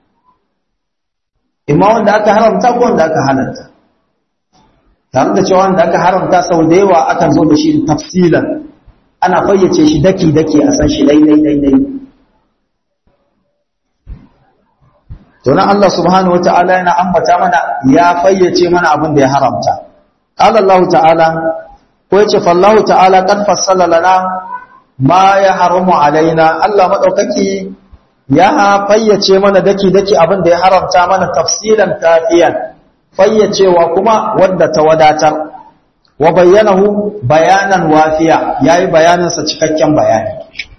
Speaker 1: imma wanda aka haramta ko wanda aka halatta tare da cewa wanda aka haramta sau da yawa akan zo da shi tafsilan ana fayyace shi daki-daki a san shi dai-dai-dai to nan Allah subhanahu wata'ala yana ambata mana ya fayyace mana abin da ya haramta qala Allah ta'ala ko yace fallahu ta'ala qad fassala lana ma ya haramu alaina Allah madaukaki ya fayyace mana daki-daki abin da ya haramta mana tafsilan kafiyan fayyacewa kuma wadda ta wadatar wa bayyanahu bayanan wafiya yayi bayaninsa cikakken bayani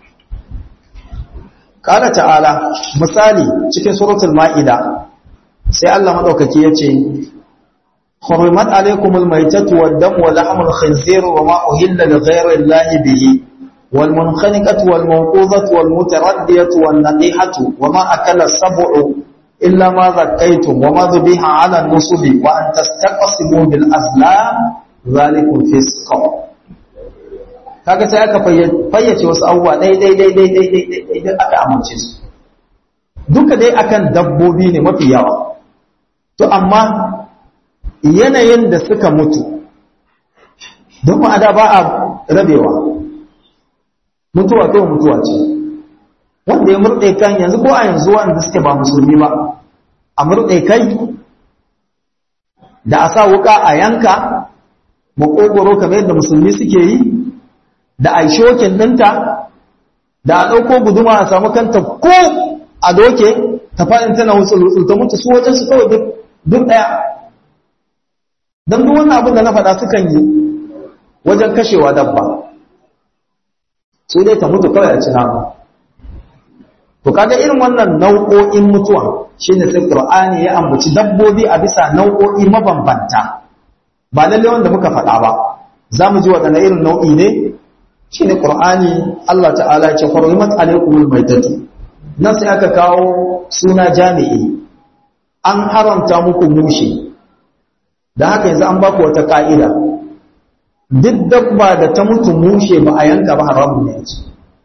Speaker 1: Kala ta'ala misali cikin suratul ma'ida sai Allah madaukaki yace حرمت عليكم الميتة والدم ولحم الخنزير وما أهل لغير الله به والمنخنقة والموقوذة والمتردية والنقيحة وما أكل السبع إلا ما ذكيتم وما ذبيح على النصب وأن تستقسموا بالأزلام ذلكم فسق kaga sai aka fayyace wasu abubuwa dai dai dai dai dai dai dai dai aka amince su duka dai akan dabbobi ne mafi yawa to amma yanayin da suka mutu don ma'ada ba a rabewa mutuwa to mutuwa ce wanda ya murɗe kan yanzu ko a yanzu wanda suke ba musulmi ba a murɗe kai da a sa wuka a yanka makogoro kamar yadda musulmi suke yi da a shokin ɗinta da a ɗauko guduma a samu kanta ko a doke ta faɗin tana wutsul ta mutu su wajen su kawai duk ɗaya don duk wannan abin da na faɗa sukan yi wajen kashewa dabba su dai ta mutu kawai a ci nama to kaga irin wannan nau'o'in mutuwa shine sai Qur'ani ya ambaci dabbobi a bisa nau'o'i mabambanta ba lalle wanda muka faɗa ba zamu ji wadannan irin nau'i ne shine Qur'ani Allah ta'ala ya ce hurrimat alaykumul maitatu nan sai aka kawo suna jami'i an haramta muku mushi da haka yanzu an baku wata ka'ida duk dabba da ta mutu mushe ba a yanka ba haramun ne ce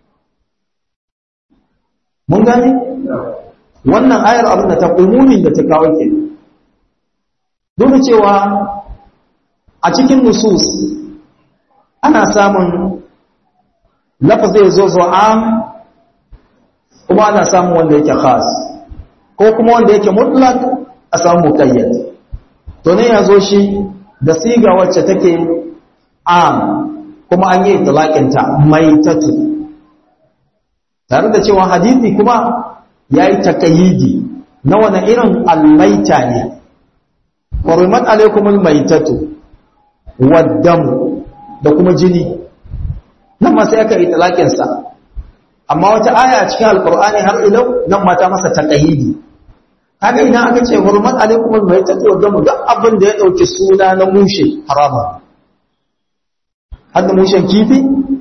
Speaker 1: mun gane wannan ayar abin da ta umumin da ta kawo ke duk cewa a cikin nusus ana samun lafazai zo zo am kuma ana samun wanda yake khas ko kuma wanda yake mutlak a samu muqayyad to ne ya zo shi da siga wacce take am kuma an yi itlaqinta maitatu tare da cewa hadisi kuma yayi takayidi na wani irin almaita ne qurimat alaykumul maitatu waddamu da kuma jini nan ma sai aka yi talakinsa amma wata aya a cikin alkur'ani har ilau nan ma ta masa taqayidi kaga idan aka ce hurmat alaikum almaytatu wa damu duk abin da ya dauki suna na mushe harama har da mushen kifi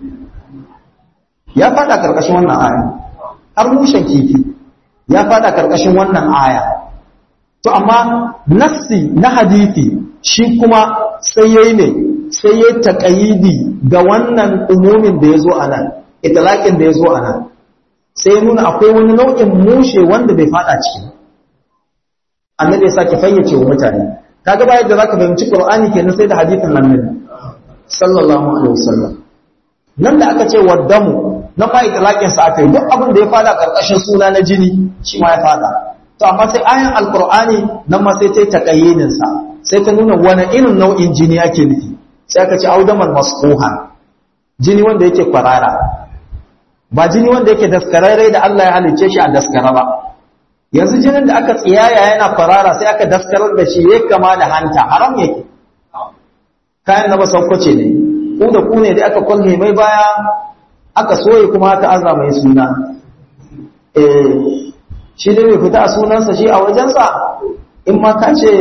Speaker 1: ya fada karkashin wannan aya har mushen kifi ya fada karkashin wannan aya to amma nassi na hadisi shi kuma sai yayi ne sai yayi taqayidi ga wannan umumin da yazo anan itlaqin da yazo anan sai ya nuna akwai wani nau'in mushe wanda bai fada ciki annabi ya sake fayyace wa mutane kaga bayan da zaka fahimci qur'ani kenan sai da hadisin annabi sallallahu alaihi wasallam nan da aka ce waddamu na fa itlaqin sa akai duk abin da ya fada karkashin suna na jini shi ma ya fada to amma sai ayan alqur'ani nan ma sai ta taqayyidin sa sai ta nuna wani irin nau'in jini ake nufi sai aka ce audaman masquha jini wanda yake kwarara ba jini wanda yake daskararre da Allah ya halicce shi a daskara ba yanzu jinin da aka tsiyaya yana kwarara sai aka daskarar da shi ya kama da hanta haram yake kayan na masaukace ne ku da ku ne da aka kwalhe mai baya aka soye kuma aka aza mai suna eh shi da bai fita a sunansa shi a wajensa in ma ka ce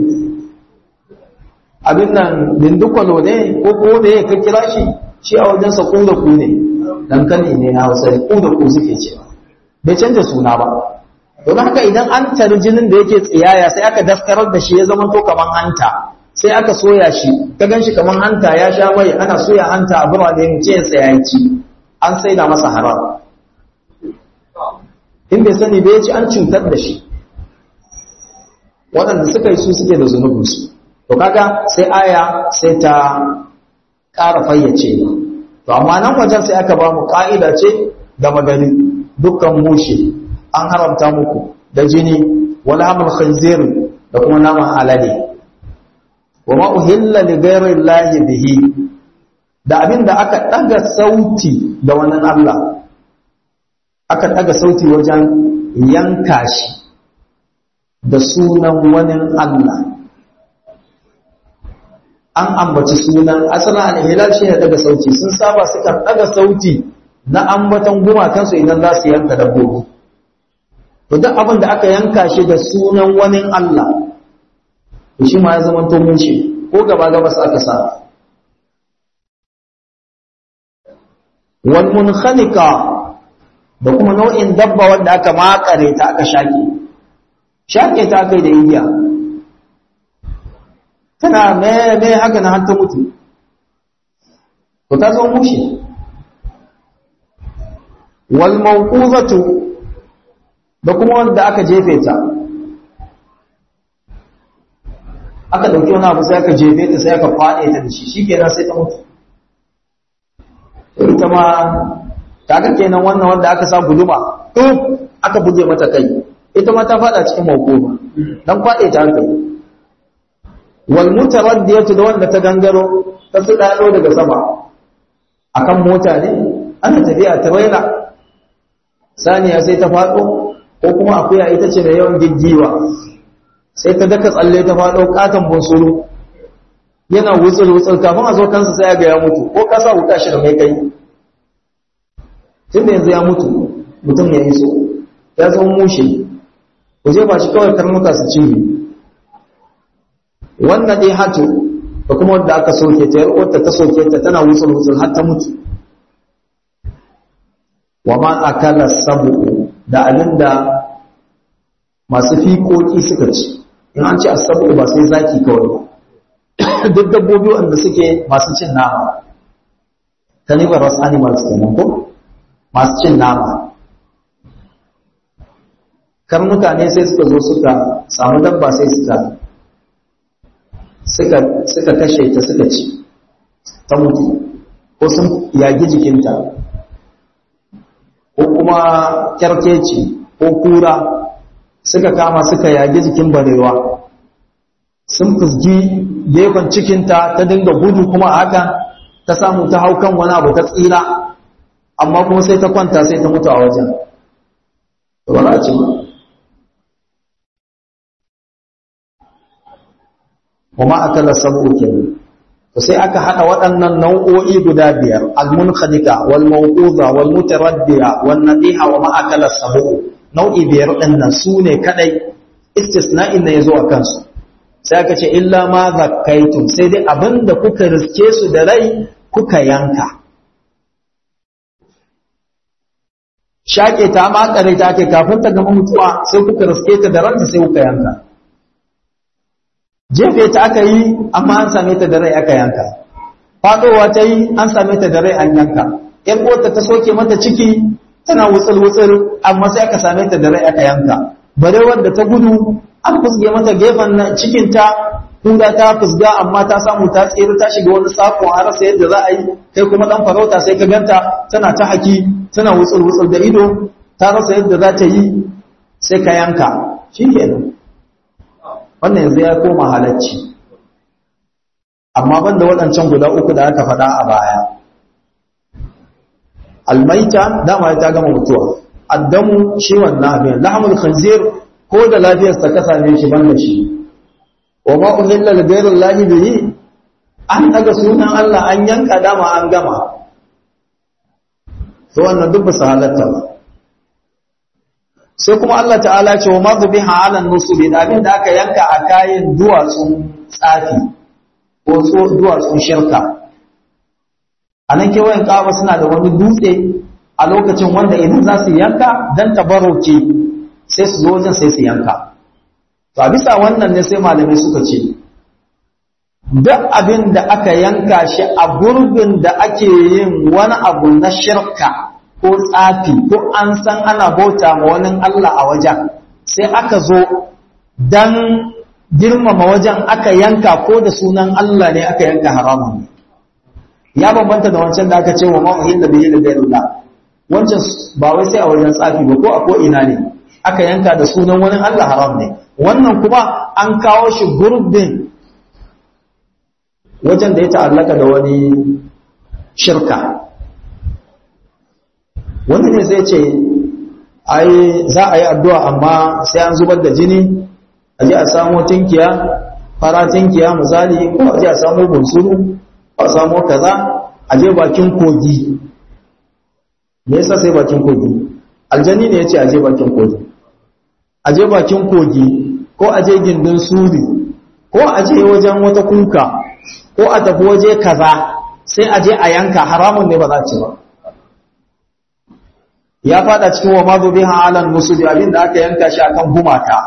Speaker 1: abin nan dindukwalo ne ko ko ne ka kira shi shi a wajensa ku da ku ne dankali ne na hausa ku da ku suke cewa bai canza suna ba don haka idan an tari jinin da yake tsiyaya sai aka daskarar da shi ya zama to kaman hanta sai aka soya shi ka gan shi kaman hanta ya sha mai ana soya hanta a birane mu ce ya ci an saida masa haram in bai sani bai ci an cutar da shi waɗanda suka yi su suke da zunubinsu to kaga sai aya sai ta ƙara fayyace to amma nan wajen sai aka ba mu ƙa'ida ce da magani dukkan mushe an haramta muku da jini wal hamul khinzir da kuma naman alade wa ma uhilla li ghayri llahi bihi da abinda aka daga sauti da wannan Allah aka daga sauti wajen yanka shi da sunan wani Allah an ambaci sunan asalin al-hilal shi ne daga sauti sun saba suka daga sauti na ambatan gumakansu idan za su yanka dabbobi to duk abin da aka yanka shi da sunan wani Allah to shi ma ya zama to mushe ko gaba gaba su aka sa wal munkhaliqa da kuma nau'in dabba wanda aka makare ta aka shake shake ta kai da igiya tana me me haka na har ta mutu to ta zama mushe wal mawquzatu da kuma wanda aka jefe ta aka dauki wani abu sai aka jefe ta sai aka faɗe ta da shi shikenan sai ta mutu ita ma kaga kenan wannan wanda aka sa guduma duk aka buge mata kai ita ma ta faɗa cikin mawquma dan faɗe ta kai wal mutaraddiyatu da wanda ta gangaro ta fidado daga sama akan mota ne ana tafiya ta raina saniya sai ta faɗo ko kuma akuya ita ce mai yawan giggiwa sai ta daka tsalle ta faɗo katon bunsuru yana wutsul wutsul kafin a zo kansa sai ga ya mutu ko kasa wuta shi da mai kai tun da yanzu ya mutu mutum ya iso ya zo mushe ku je ba shi kawai karnuka su ci wannan dai hatu da kuma wanda aka soke ta yar uwarta ta soke ta tana wutsul wutsul har ta mutu wa ma akala sabu da abinda masu fikoki suka ci in an ci asabu ba sai zaki kawai ba duk dabbobi wanda suke masu cin nama carnivorous animals kenan ko masu cin nama karnuka ne sai suka zo suka samu dabba sai suka suka suka kashe ta suka ci ta mutu ko sun yagi jikinta ko kuma kyarkeci ko kura suka kama suka yage jikin barewa sun fusgi gefen cikinta ta dinga gudu kuma haka ta samu ta hau kan wani abu ta tsira amma kuma sai ta kwanta sai ta mutu a wajen ba za a ci ba kuma akala sabu kenan sai aka haɗa waɗannan nau'o'i guda biyar al-munkhadika wal mawquza wal mutaraddiya wan nadiha wa ma akala sabu nau'i biyar ɗin nan su ne kadai istisna'in ne yazo a kansu sai aka ce illa ma zakkaitum sai dai abinda kuka riske su da rai kuka yanka shaƙe ta makare ta ke kafin ta gama mutuwa sai kuka riske ta da ranta sai kuka yanka jefe ta aka yi amma an same ta da rai aka yanka faɗowa ta yi an same ta da rai an yanka ‘yan uwarta ta soke mata ciki tana wutsul-wutsul amma sai aka same ta da rai aka yanka bare wadda ta gudu an fusge mata gefen cikinta kura ta fusga amma ta samu ta tsere ta shiga wani sakon a rasa yadda za a yi kai kuma dan farauta sai ka ganta tana ta haki tana wutsul-wutsul da ido ta rasa yadda za ta yi sai ka yanka shi kenan wannan yanzu ya koma halacci amma banda waɗancan guda uku da aka faɗa a baya almaita dama ta gama mutuwa addamu shi wannan abin lahmul khanzir ko da lafiyarsa ka same shi banda shi wa ma uhilla li ghayri llahi bihi an daga sunan Allah an yanka dama an gama to wannan duk ba su halatta ba sai kuma Allah ta'ala ce wa mazu biha ala nusubi da abin da aka yanka a kayan duwatsun tsafi ko duwatsun shirka a nan kewayen kaba suna da wani dutse a lokacin wanda idan za su yanka don tabarauke sai su zo wajen sai su yanka to a bisa wannan ne sai malamai suka ce duk abin da aka yanka shi a gurbin da ake yin wani abu na shirka ko tsafi ko an san ana bauta ma wani Allah a wajen sai aka zo dan girmama wajen aka yanka ko da sunan Allah ne aka yanka haramun ya bambanta da wancan da aka ce wa ma'uhin da bihi da gairullah wancan ba wai sai a wajen tsafi ba ko a ko ina ne aka yanka da sunan wani Allah haram ne wannan kuma an kawo shi gurbin wajen da ya ta'allaka da wani shirka wani ne zai ce ai za a yi addu'a amma sai an zubar da jini a ji a samo tinkiya fara tinkiya misali ko a ji a samo bunsuru ko a samo kaza a je bakin kogi me yasa sai bakin kogi aljani ne ya ce a je bakin kogi a je bakin kogi ko a je gindin suri ko a je wajen wata kuka ko a tafi waje kaza sai a je a yanka haramun ne ba za ci ba ya fada cikin wa mazu biha alan musubi abin da aka yanka shi akan gumaka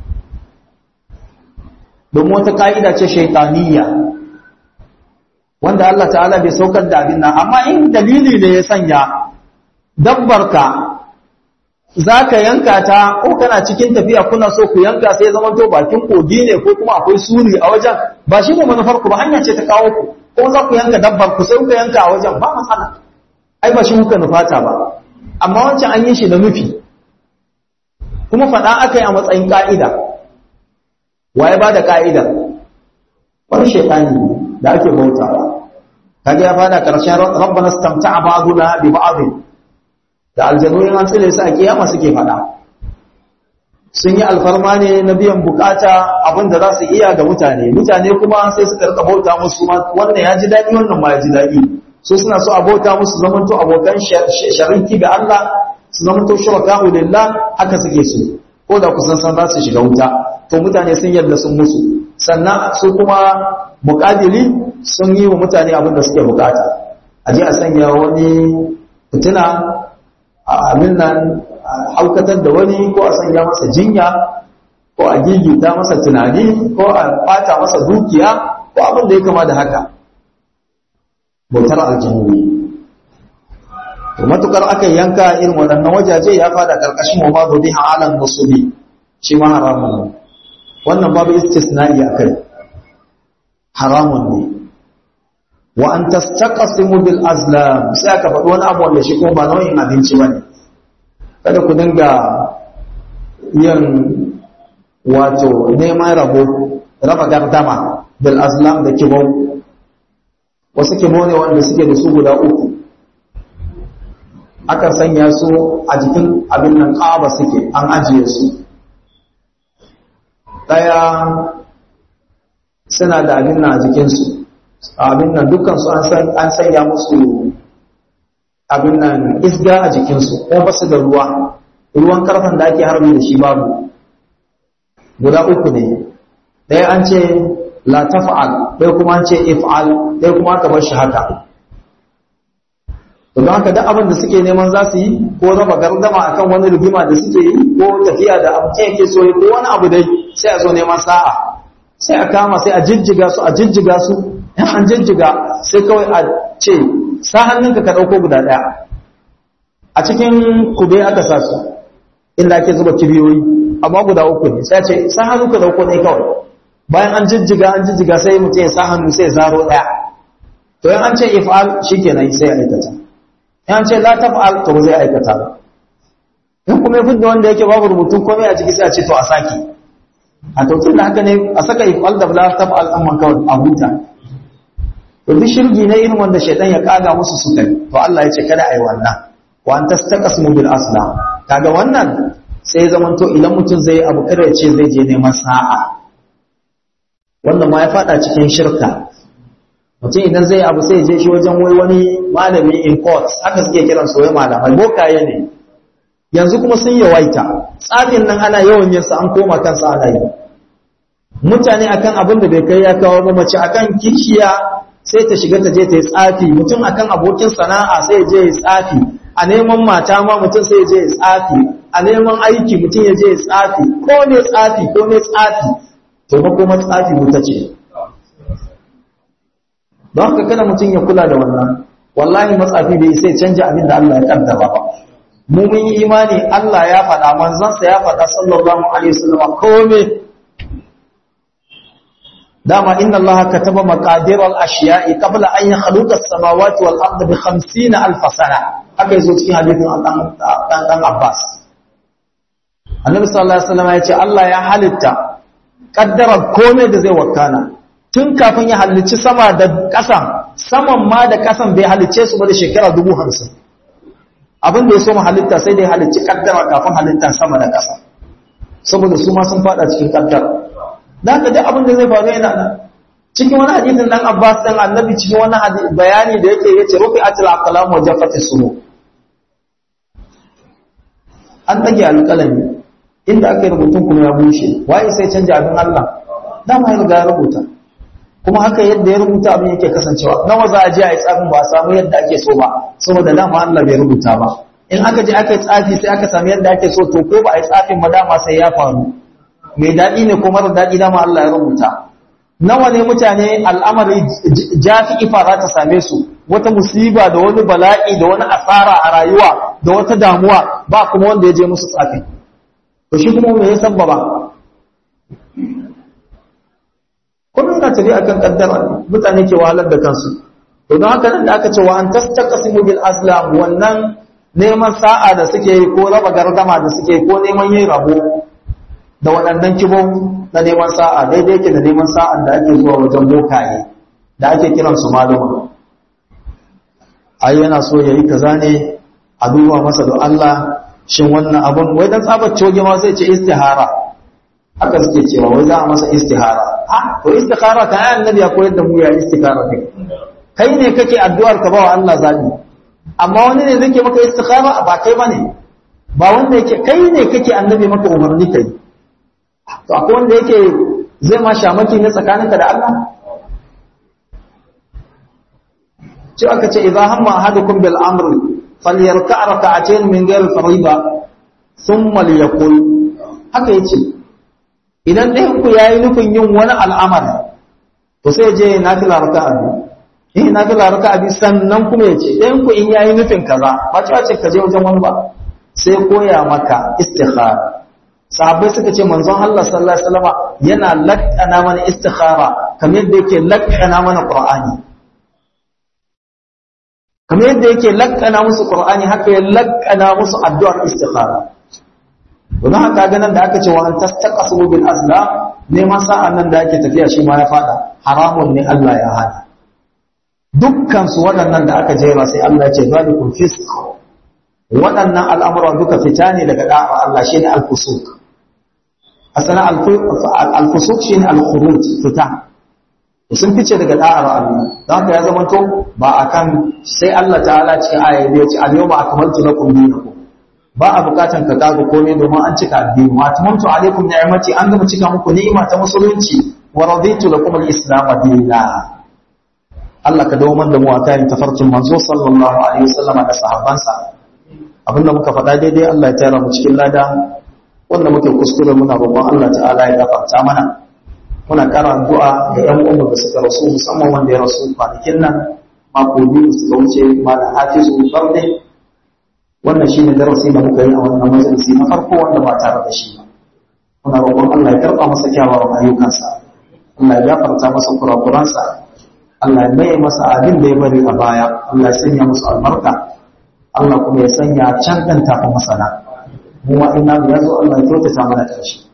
Speaker 1: don wata ka'ida ce shaitaniya wanda Allah ta'ala bai saukar da abin nan amma in dalili ne ya sanya dabbarka za ka yanka ta ko kana cikin tafiya kuna so ku yanka sai zama to bakin kogi ne ko kuma akwai suri a wajen ba shi ne manufar ku ba hanya ce ta kawo ku ko za ku yanka dabbar ku sai ku yanka a wajen ba matsala ai ba shi kuka nufata ba amma wancan an yi shi da nufi kuma faɗa aka yi a matsayin ƙa'ida waye ba da ƙa'ida wani shaitani da ake bautawa kaga ya fada ƙarshen rabbana stamta'a ba'duna bi ba'dhin da aljanu in an tsire su a kiyama suke faɗa sun yi alfarma ne na biyan bukata abin da za su iya ga mutane mutane kuma sai suka rika bauta musu wannan ya ji daɗi wannan ma ya ji daɗi su suna so a bauta musu zamanto abokan sharinki ga Allah su zamanto shuraka lillah haka suke so ko da kusan san za su shiga wuta to mutane sun yarda sun musu sannan su kuma muƙadili sun yi wa mutane abin da suke bukata a je a sanya wani fitina a amin nan haukatar da wani ko a sanya masa jinya ko a gigita masa tunani ko a bata masa dukiya ko abin da ya kama da haka bautar aljanu to matukar aka yanka irin waɗannan wajaje ya fada karkashin wa babu biha alan musubi shi ma haramun wannan babu istisna'i akai haramun ne wa an tastaqsimu bil azlam sai aka faɗi wani abu wanda shi kuma ba nau'in abinci bane kada ku dinga yin wato neman rabo raba gardama bil azlam da kibau wasu kibau ne wanda suke da su guda uku aka sanya su a jikin abin nan ƙaba suke an ajiye su ɗaya suna da abin nan a jikinsu abin nan dukkan su an sanya musu abin nan isga a jikinsu ko ba su da ruwa ruwan karfan da ake harbi da shi babu guda uku ne ɗaya an ce la taf'al ɗaya kuma an ce if'al ɗaya kuma aka bar shi haka to don haka duk abin da suke neman za su yi ko raba gardama akan wani rigima da suke yi ko tafiya da abu yake so ko wani abu dai sai a zo neman sa'a sai a kama sai a jijjiga su a jijjiga su in an jijjiga sai kawai a ce sa hannunka ka ɗauko guda ɗaya a cikin kube aka sa su inda ake zuba kibiyoyi amma guda uku ne sai ce sa hannu ka ɗauko ɗaya kawai bayan an jijjiga an jijjiga sai mutum ya sa hannu sai zaro ɗaya to in an ce if'al shikenan sai ya aikata in an ce la taf'al to zai aikata ba in kuma ya fidda wanda yake babu rubutun komai a ciki sai a ce to a sake a to tun da haka ne a saka if'al da la taf'al amma kawai a huta to duk shirgi ne irin wanda shaitan ya kaga musu su kai to Allah ya ce kada ai wannan wa an tastaqsimu bil aslam kaga wannan sai zaman to idan mutum zai abu kada ya ce zai je neman sa'a wannan ma ya fada cikin shirka mutum idan zai abu sai je shi wajen wai wani malami in court haka suke kiran su wai malamai bokaye ne yanzu kuma sun yawaita tsafin nan ana yawan yin sa an koma kansa ana yi mutane akan abin da bai kai ya kawo ba mace akan kishiya sai ta shiga ta je ta yi tsafi mutum akan abokin sana'a sai ya je ya tsafi a neman mata ma mutum sai ya je ya tsafi a neman aiki mutum ya je ya tsafi ko ne tsafi ko ne tsafi to ba kuma tsafi wuta ce don haka kada mutum ya kula da wannan wallahi matsafi bai sai canja abin da Allah ya kaddara ba mu mun yi imani Allah ya faɗa manzansa ya faɗa sallallahu alaihi wasallam komai dama inna Allah kataba maqadir al-ashiya'i qabla an yakhluqa as-samawati wal arda bi 50 alf sana haka yazo cikin hadisin dan dan Abbas Annabi sallallahu alaihi wasallam ya ce Allah ya halitta kaddara komai da zai wakana tun kafin ya halicci sama da ƙasan saman ma da ƙasan bai halicce su ba da shekara dubu hamsin abin da ya so mu halitta sai dai halicci kaddara kafin halitta sama da ƙasa saboda su ma sun fada cikin kaddara da haka duk abin da zai faru yana nan cikin wani hadisin dan Abbas dan Annabi cikin wani bayani da yake yace rufi atil aqlam wa jaffati sunu an dage alƙalami inda aka yi rubutun kuma ya bushe waye sai canja abin Allah dama ya riga ya rubuta kuma haka yadda ya rubuta abin yake kasancewa nawa za a je a yi tsafin ba a samu yadda ake so ba saboda dama Allah bai rubuta ba in aka je aka yi tsafi sai aka samu yadda ake so to ko ba a yi tsafin ba dama sai ya faru mai daɗi ne ko mara daɗi dama Allah ya rubuta nawa ne mutane al'amari jafi ifa za ta same su wata musiba da wani bala'i da wani asara a rayuwa da wata damuwa ba kuma wanda ya je musu tsafi to shi kuma me ya sabbaba kuma yana tafi akan kaddara mutane ke wahalar da kansu to don haka nan da aka ce wa an tastaqsimu bil aslam wannan neman sa'a da suke yi ko raba gardama da suke ko neman yin rabo da waɗannan kibon na neman sa'a daidai ke da neman sa'an da ake zuwa wajen bokaye da ake kiran su maluma ai yana so yayi kaza ne a duba masa da Allah shin wannan abun wai dan tsabar coge ma zai ce istihara haka suke cewa wai za a masa istihara ah to istihara kan ayan nabi ya koyar da mu ya istihara kai kai ne kake addu'ar ka ba wa Allah zabi amma wani ne zai maka istihara ba kai bane ba wanda yake kai ne kake annabi maka umarni kai to akwai wanda yake zai ma shamaki ne tsakaninka da Allah ce aka ce idza hamma ahadukum bil amri falyarka rak'atayn min ghayr fariida thumma liyaqul haka yace idan ɗayan ku yayi nufin yin wani al'amari to sai je nafila raka'a biyu eh nafila raka'a biyu sannan kuma yace ɗayan ku in yayi nufin kaza ba cewa ce ka je wajen wani ba sai koya maka istikhara sahabbai suka ce manzon Allah sallallahu alaihi wasallam yana lakkana mana istikhara kamar yadda yake lakkana mana qur'ani kamar yadda yake lakkana musu qur'ani haka ya lakkana musu addu'ar istikhara don haka ga nan da aka ce wa an tastaqasu bil azlam neman sa'an nan da ake tafiya shi ma ya fada haramun ne Allah ya hana dukkan su waɗannan da aka jera sai Allah ya ce zalikum fisq waɗannan al'amuran duka fita ne daga da'a Allah shine al-fusuq asana al-fusuq shine al-khuruj fita sun fice daga da'ar Allah don haka ya zama to ba akan sai Allah ta'ala cikin ayoyi ya ce al-yawma akmaltu lakum dinakum ba a bukatan ka kaga komai domin an cika addini wa atmamtu alaikum ni'mati an gama cika muku ni'ima ta musulunci wa raditu lakum al-islam dinan Allah ka dawo da mu a kayan tafarkin manzo sallallahu alaihi wasallama da sahabbansa abinda muka faɗa daidai Allah ya tara mu cikin lada wanda muke kuskure muna roƙon Allah ta'ala ya gafarta mana muna ƙara addu'a ga ƴan uwan da suka rasu musamman wanda ya rasu kwanakin nan mako biyu suka wuce malam Hafizu Barde wannan shine darasi da muka yi a wannan majalisi na farko wanda ba tare da shi ba muna roƙon Allah ya karɓa masa kyawawan ayyukansa Allah ya gafarta masa kurakuransa Allah ya maye masa abin da ya bari a baya Allah ya sanya musu albarka Allah kuma ya sanya can ɗan tafi masana mu ma ina ya zo Allah ya kyautata mana ƙarshe